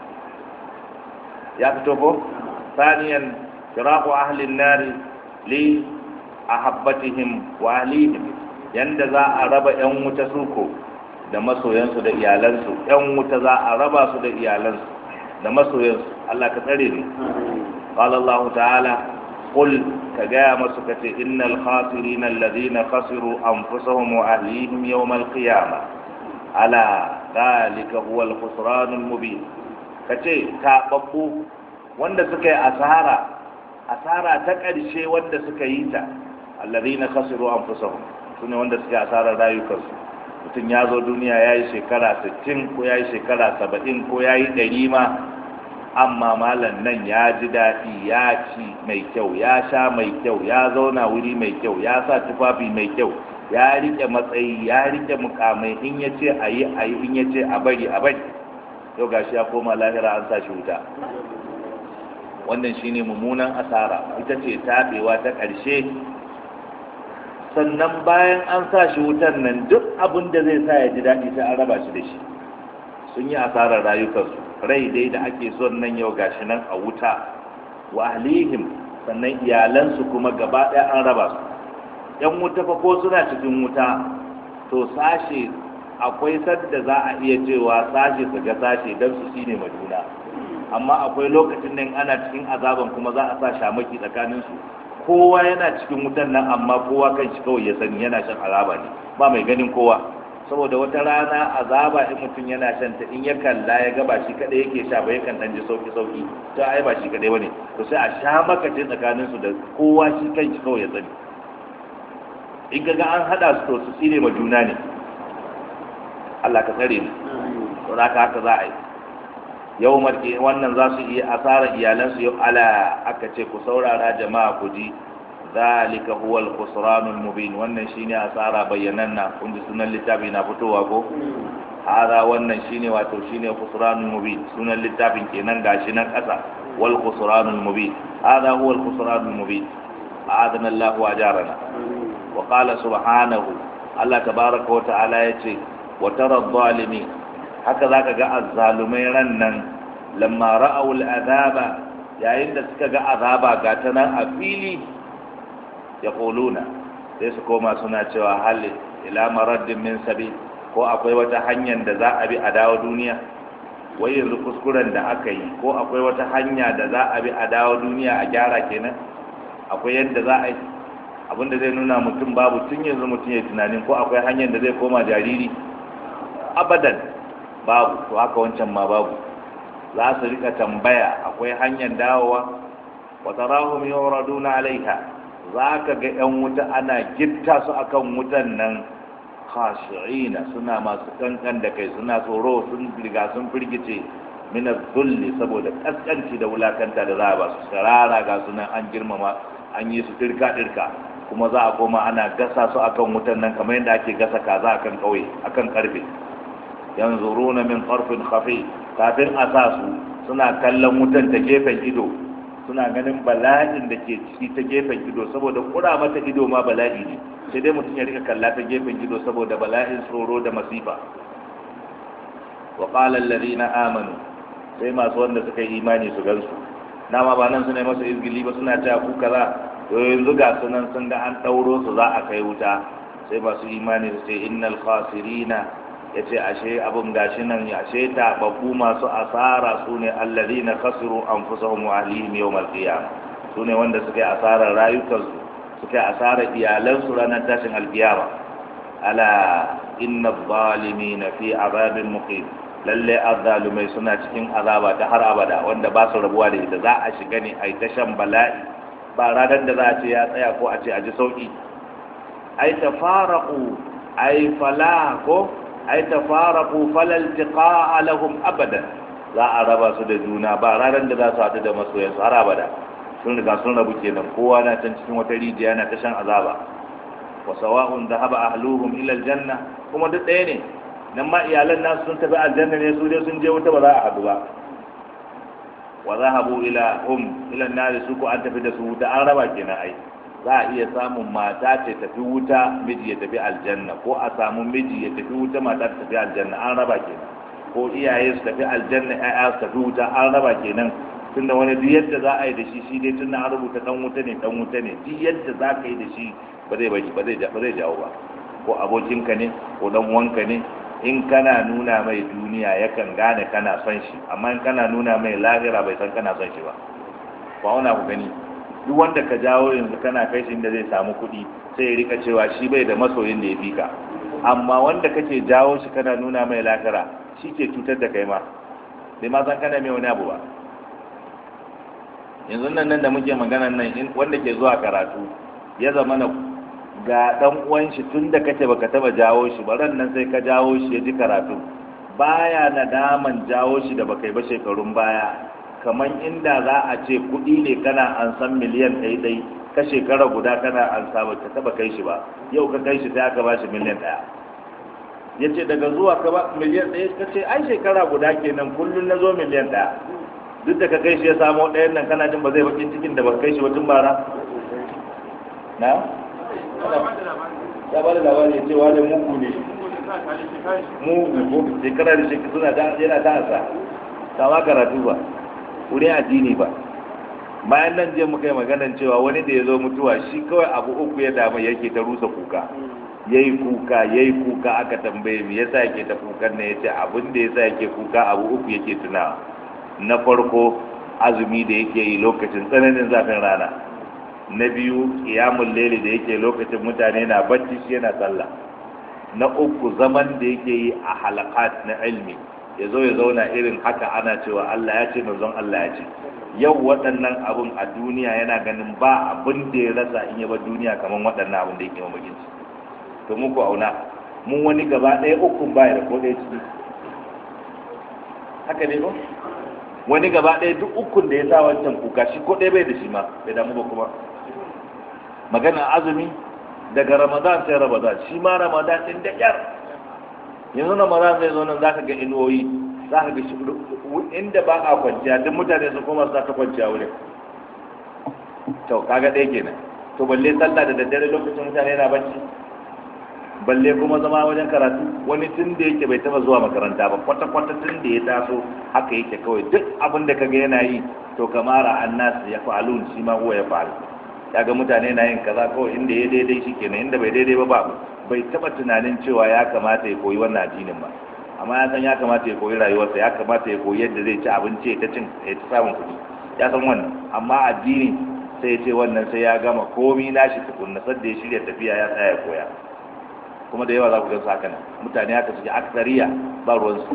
Speaker 1: ya fito ko saniyan firaqu ahli nari li ahabbatihim wa ahlihim yanda za a raba yan wuta suko da masoyansu da iyalansu yan wuta za a raba su da iyalansu da masoyansu Allah ka tsare ni qala Allah ta'ala qul ka gaya masu kace innal khasirina alladhina khasiru anfusahum wa ahlihim yawm al-qiyamah ala dhalika huwa al-khusran al-mubin kace ta babbu wanda suka yi asara asara ta ƙarshe wanda suka yi ta alladhina khasiru anfusahum sune wanda suka yi asarar rayukansu mutum ya zo duniya ya yi shekara 60 ko ya yi shekara 70 ko ya yi 100 ma amma malam nan ya ji daɗi ya ci mai kyau ya sha mai kyau ya zauna wuri mai kyau ya sa tufafi mai kyau ya rike matsayi ya rike mukamai in ya ce a yi a yi in ya ce a bari a bari yau gashi ya koma lahira an sa shi wuta wannan shine mummunan asara ita ce taɓewa ta ƙarshe sannan bayan an sa shi wutan nan duk abin da zai sa ya ji daɗi sai an raba shi da shi sun yi asarar rayukansu rai dai da ake son nan yau gashi nan a wuta wa ahlihim sannan iyalansu kuma gaba ɗaya an raba su yan wuta fa ko suna cikin wuta to sashe akwai sadda za a iya cewa sashe su ga sashe don su shine maduna amma akwai lokacin da ana cikin azaban kuma za a sa shamaki tsakanin su kowa yana cikin wutan nan amma kowa kan shi kawai ya sani yana shan azaba ne ba mai ganin kowa saboda wata rana azaba in mutum yana shan ta in ya kalla ya ga ba shi kadai yake sha ba yakan dan ji sauki sauki to ai ba shi kadai bane to sai a sha makace tsakanin su da kowa shi kan shi kawai ya sani in ga an hada su to su tsire ma juna ne Allah ka tsare mu to haka haka za a yi yau marke wannan za su iya asara iyalansu yau ala aka ce ku saurara jama'a ku ji zalika huwa al-khusranul mubin wannan shine asara bayyananna kun ji sunan littafi na fitowa ko hada wannan shine wato shine khusranul mubin sunan littafin kenan gashi nan kasa wal khusranul mubin hada huwa al-khusranul mubin a'adana Allah wa ajarana wa qala subhanahu Allah tabaraka wa ta'ala yace wa tara adh-dhalimin haka zaka ga azzalumai ran nan lamma ra'aw al-azaba yayin da suka ga azaba ga ta nan a fili ya sai su koma suna cewa hali ila maraddin min sabi ko akwai wata hanyar da za a bi a dawo duniya wai yanzu kuskuren da aka yi ko akwai wata hanya da za a bi a dawo duniya a gyara kenan akwai yadda za a yi abinda zai nuna mutum babu tun yanzu mutum ya tunanin ko akwai hanyar da zai koma jariri abadan babu to haka wancan ma babu za su rika tambaya akwai hanyar dawowa wa tarahum yuraduna alaiha za ka ga 'yan wuta ana gitta su akan wutan nan khashi'ina suna masu kankan da kai suna tsoro sun riga sun firgice mina zulli saboda kaskanci da wulakanta da za a ba su sarara ga sunan an girmama an yi su dirka dirka kuma za a koma ana gasa su akan wutan nan kamar yadda ake gasa kaza akan kauye akan karfe yanzuruna min qarfin khafi kafin a sa su suna kallon wutan ta gefen ido suna ganin bala'in da ke ciki ta gefen ido saboda kura mata ido ma bala'i ne sai dai mutum ya rika kalla ta gefen ido saboda bala'in tsoro da masifa wa qala alladhina amanu sai masu wanda suka yi imani su gansu dama ba nan suna masa izgili ba suna cewa ku kaza to yanzu ga sunan sun ga an dauro su za a kai wuta sai masu imani su ce innal khasirina ya ce ashe abin gashi nan ashe taɓaɓɓu masu asara su ne allazi na kasiru an fusa wa ahlihim yau malkiya su ne wanda suka yi asarar rayukansu suka yi asarar iyalansu ranar tashin alkiyama ala inna zalimi na fi azabin muqim lalle azzalumai suna cikin azaba ta har abada wanda ba su rabuwa da ita za a shiga ne a yi ta shan bala'i ba ranar da za a ce ya tsaya ko a ce a ji sauki ai tafaraqu ai fala ko ai tafaraqu falal tiqa'a lahum abadan za a raba su da juna ba ranar da za su haɗu da masoyan su har abada sun riga sun rabu kenan kowa na can cikin wata rijiya na tashan azaba wa sawa'un dhahaba ahluhum ila aljanna kuma duk ɗaya ne nan ma iyalan nasu sun tafi aljanna ne su dai sun je wuta ba za a haɗu ba wa zahabu ila hum ila nar su ko an tafi da su wuta an raba kenan ai za a iya samun mata ce tafi wuta miji ya tafi aljanna ko a samu miji ya tafi wuta mata ta tafi aljanna an raba kenan ko iyaye su tafi aljanna ƴaƴa su tafi wuta an raba kenan tunda wani duk yadda za a yi da shi shi dai tunda an rubuta dan wuta ne dan wuta ne duk yadda za ka yi da shi ba zai bari ba zai ba zai jawo ba ko abokinka ne ko dan uwanka ne in kana nuna mai duniya yakan gane kana son shi amma in kana nuna mai lahira bai san kana son shi ba ba wani ku gani duk wanda ka jawo yanzu kana kai shi inda zai samu kuɗi sai ya rika cewa shi bai da masoyin da ya fi ka amma wanda kake jawo shi kana nuna mai lahira shi ke cutar da kai ma bai ma san kana mai wani abu ba yanzu nan nan da muke magana nan wanda ke zuwa karatu ya zama na ga dan uwan shi tun da kace baka taba jawo shi ba ran nan sai ka jawo shi ya ji karatu baya nadaman jawo shi da baka yi ba shekarun baya kamar inda za a ce kuɗi ne kana an san miliyan ɗaya ɗai ka shekara guda kana an sa ba ka taba kai shi ba yau ka kai shi sai aka ba shi miliyan ɗaya ya ce daga zuwa ka ba miliyan ɗaya ka ce ai shekara guda kenan kullum na zo miliyan ɗaya duk da ka kai shi ya samo ɗayan nan kana jin ba zai bakin cikin da ba kai shi wajen bara na ya ba da labari ya ce wani mugu ne mugu ko shekara da shekara suna ta yana ta asa kama karatu ba wuri addini ba bayan nan je muka yi maganan cewa wani da ya zo mutuwa shi kawai abu uku ya damu yake ta rusa kuka yayi kuka yayi kuka aka tambaye me yasa yake ta kukan ne yace abin da yasa yake kuka abu uku yake tunawa na farko azumi da yake yi lokacin tsananin zafin rana na biyu kiyamun leli da yake lokacin mutane na bacci shi yana sallah na uku zaman da yake yi a halakat na ilmi ya zo ya zauna irin haka ana cewa Allah ya ce manzon Allah ya ce yau waɗannan abun a duniya yana ganin ba abin da ya rasa in yaba duniya kamar waɗannan abin da yake mamakin ci to muku auna mun wani gaba ɗaya uku baya da ko ɗaya ciki haka ne ba wani gaba ɗaya duk ukun da ya sa wancan kuka shi ko ɗaya bai da shi ma bai damu ba kuma magana azumi daga ramadan sai ramadan shi ma ramadan ɗin da ƙyar yanzu ramadan zai zo nan za ka ga inuwoyi za ka ga inda ba a kwanciya duk mutane su koma su ta kwanciya wurin to kaga ɗaya kenan to balle sallah da daddare lokacin mutane na bacci balle kuma zama wajen karatu wani tun da yake bai taba zuwa makaranta ba kwata-kwata tun da ya taso haka yake kawai duk abin da kaga yana yi to kamara annas ya fa'alun shi ma huwa ya fa'al ga mutane na yin kaza kawai inda ya daidai shi kenan inda bai daidai ba babu bai taba tunanin cewa ya kamata ya koyi wannan addinin ba amma ya san ya kamata ya koyi rayuwarsa ya kamata ya koyi yadda zai ci abinci ya ta cin ya ta samun kuɗi ya san wannan amma addini sai ya ce wannan sai ya gama komi nashi tukunna sadda ya shirya tafiya ya tsaya ya koya kuma da yawa za ku gan su haka nan mutane haka suke aksariya ba ruwansu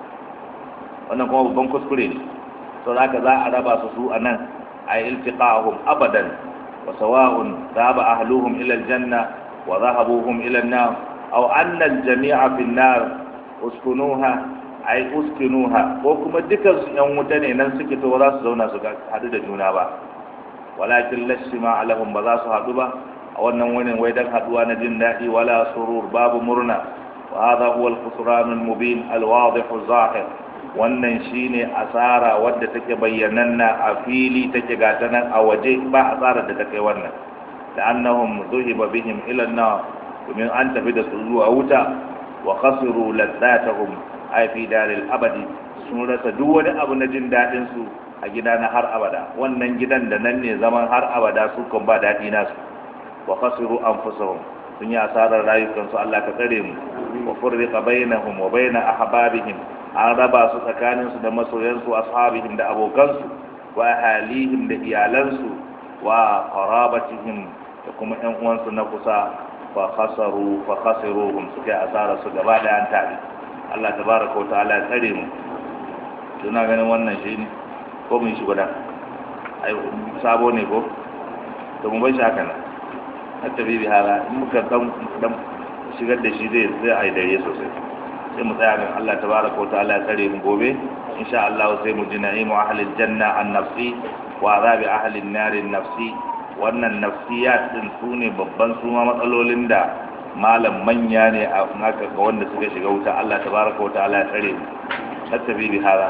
Speaker 1: wannan kuma babban kuskure ne sau da za a raba su su a nan a yi iltiqahum abadan wa sawa'un dhahaba ahluhum ila aljanna wa dhahabuhum ila an-nar aw anna al-jami'a fi an-nar uskunuha ay uskinuha ko kuma dukan su yan wuta ne nan suke to za su zauna su hadu da juna ba walakin lashima alahum ba za su hadu ba a wannan wani wai dan haduwa na jin daɗi wala surur babu murna wa hadha huwa al-khusran al-mubin al-wadih az-zahir wannan shine asara wadda take bayyananna a fili take gata nan a waje ba asara da take wannan da annahum zuhiba bihim ila an-nar domin an tafi da su zuwa wuta wa khasiru ladzatahum ay fi daril abadi sun rasa duk wani abu na jin daɗin su a gida na har abada wannan gidan da nan ne zaman har abada su kan ba daɗi nasu wa khasiru anfusahum sun yi asarar rayukansu Allah ka tsare mu wa furriqa bainahum wa baina ahbabihim an raba su tsakanin su da masoyansu ashabihim da abokansu wa ahalihim da iyalansu wa qarabatihim da kuma ƴan uwansu na kusa fa khasaru fa khasiruhum suka yi asarar su gaba da an tare Allah tabaraka wa ta'ala ya tsare mu tuna ganin wannan shi ne ko mun shi guda ai sabo ne ko to mun bai shi haka nan hatta bibi hala in muka dan dan shigar da shi zai zai ai dare sosai sai mu tsaya ga Allah tabaraka wa ta'ala ya tsare mu gobe insha Allah sai mu ji na'imu ahli janna an nafsi wa azabi ahli an-nar nafsi wannan nafsiyat din sune babban suma matsalolin da malam manya ne a naka ga wanda suka shiga wuta Allah tabaraka wa ta'ala ya tsare mu hatta bibi hala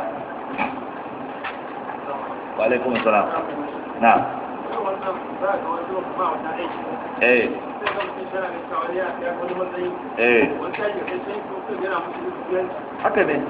Speaker 1: wa alaikum assalam na'am eh eh haka ne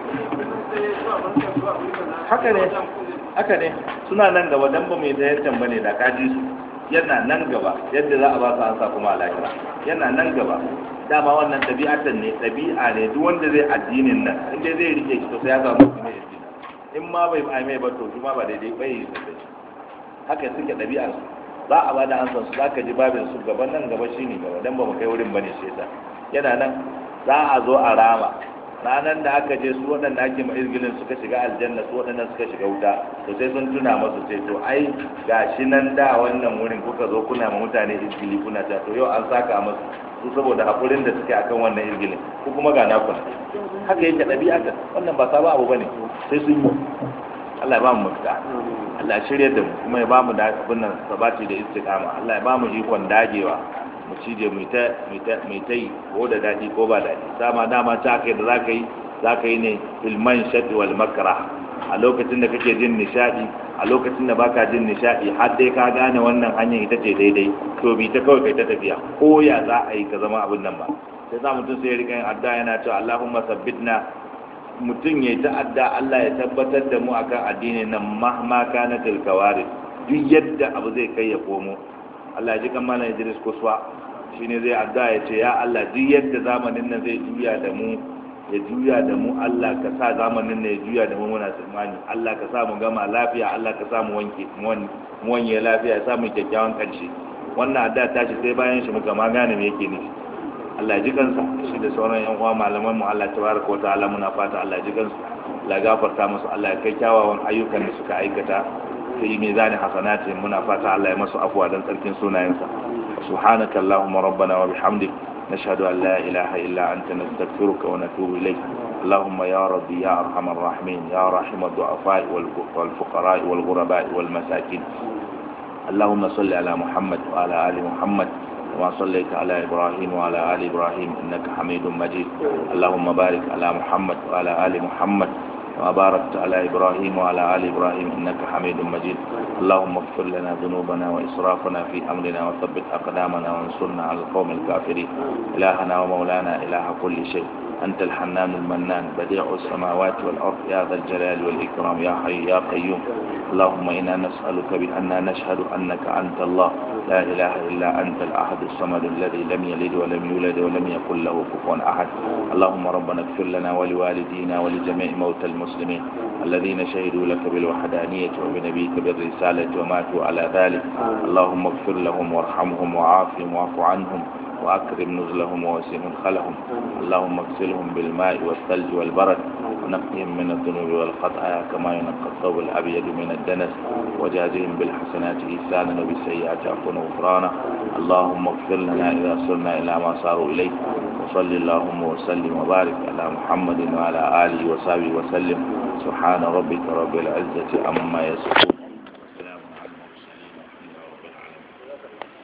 Speaker 1: haka ne haka ne suna nan gaba dan ba mai zayarcan ba ne da kaji su yana nan gaba yadda za a ba su ansa kuma a lahira yana nan gaba dama wannan ɗabi'atan ne ɗabi'a ne duk wanda zai addinin nan inda zai rike shi to sai ya samu kuma ya in ma bai ai mai ba to shi ma ba daidai bai yi sosai haka suke ɗabi'ar su za a bada an san su zaka ji babin su gaban nan gaba shine gaba dan ba mu kai wurin bane shi yana nan za a zo a rama ranar da aka je su waɗanda ake ma izgilin suka shiga aljanna su waɗanda suka shiga wuta to sai sun tuna masu ce to ai gashi nan da wannan wurin kuka zo kuna ma mutane izgili kuna ta to yau an saka masu su saboda hakurin da suke akan wannan izgilin ko kuma ga naku haka yake ɗabi'a ka wannan ba sabon abu bane sai sun yi Allah ya ba mu mafita Allah ya shirya da mu kuma ya ba mu da abin nan sabati da istiqama Allah ya ba mu ikon dagewa mu cije mu ta mu ta yi ko da daɗi ko ba daɗi dama dama ta kai da zaka yi zaka yi ne filman shadi wal makra a lokacin da kake jin nishadi a lokacin da baka jin nishadi har dai ka gane wannan hanyar ita ce daidai to bi ta kawai kai ta tafiya ko ya za a yi ka zama abin nan ba sai za mutum sai ya rika yin adda yana cewa Allahumma sabbitna mutum ya ta'adda Allah ya tabbatar da mu akan addinin nan mahma kana tilkawari duk yadda abu zai kai ya komo Allah ya ji kan malam Idris Kuswa shine zai adda ya ce ya Allah duk yadda zamanin nan zai juya da mu ya juya da mu Allah ka sa zamanin ne ya juya da mu muna tsammani Allah ka sa mu gama lafiya Allah ka sa mu wanke mu wanye lafiya ya sa mu kyakkyawan karshe wannan adda ta shi sai bayan shi muka ma gane me yake nufi Allah ya ji kansa shi da sauran yan uwa malaman mu Allah tabaraka wa ta'ala muna fata Allah ya ji kansu Allah ya gafarta musu Allah ya kai kyawawan ayyukan da suka aikata sai mizani hasanati muna fata Allah ya masu afwa dan tsarkin sunayensa subhanaka allahumma rabbana wa bihamdik نشهد أن لا إله إلا أنت نستغفرك ونتوب إليك اللهم يا ربي يا أرحم الراحمين يا رحم الضعفاء والفقراء والغرباء والمساكين اللهم صل على محمد وعلى آل محمد كما صليت على إبراهيم وعلى آل إبراهيم إنك حميد مجيد اللهم بارك على محمد وعلى آل محمد وباركت على إبراهيم وعلى آل إبراهيم إنك حميد مجيد اللهم اغفر لنا ذنوبنا وإسرافنا في أمرنا وثبت أقدامنا وانصرنا على القوم الكافرين إلهنا ومولانا إله كل شيء أنت الحنان المنان بديع السماوات والأرض يا ذا الجلال والإكرام يا حي يا قيوم اللهم إنا نسألك بأننا نشهد أنك أنت الله لا إله إلا أنت الأحد الصمد الذي لم يلد ولم يولد ولم يكن له كفوا أحد اللهم ربنا اغفر لنا ولوالدينا ولجميع موتى المسلمين الذين شهدوا لك بالوحدانية وبنبيك بالرسالة وماتوا على ذلك اللهم اغفر لهم وارحمهم وعافهم واعف عنهم وأكرم نزلهم ووسع مدخلهم اللهم اغسلهم بالماء والثلج والبرد ونقهم من الذنوب والخطايا كما ينقى الثوب الأبيض من الدنس وجازهم بالحسنات إحسانا وبالسيئات عفوا وغفرانا اللهم اغفر لنا إذا صرنا إلى ما صاروا إليه وصل اللهم وسلم وبارك على محمد وعلى آله وصحبه وسلم سبحان ربك رب العزة عما يصفون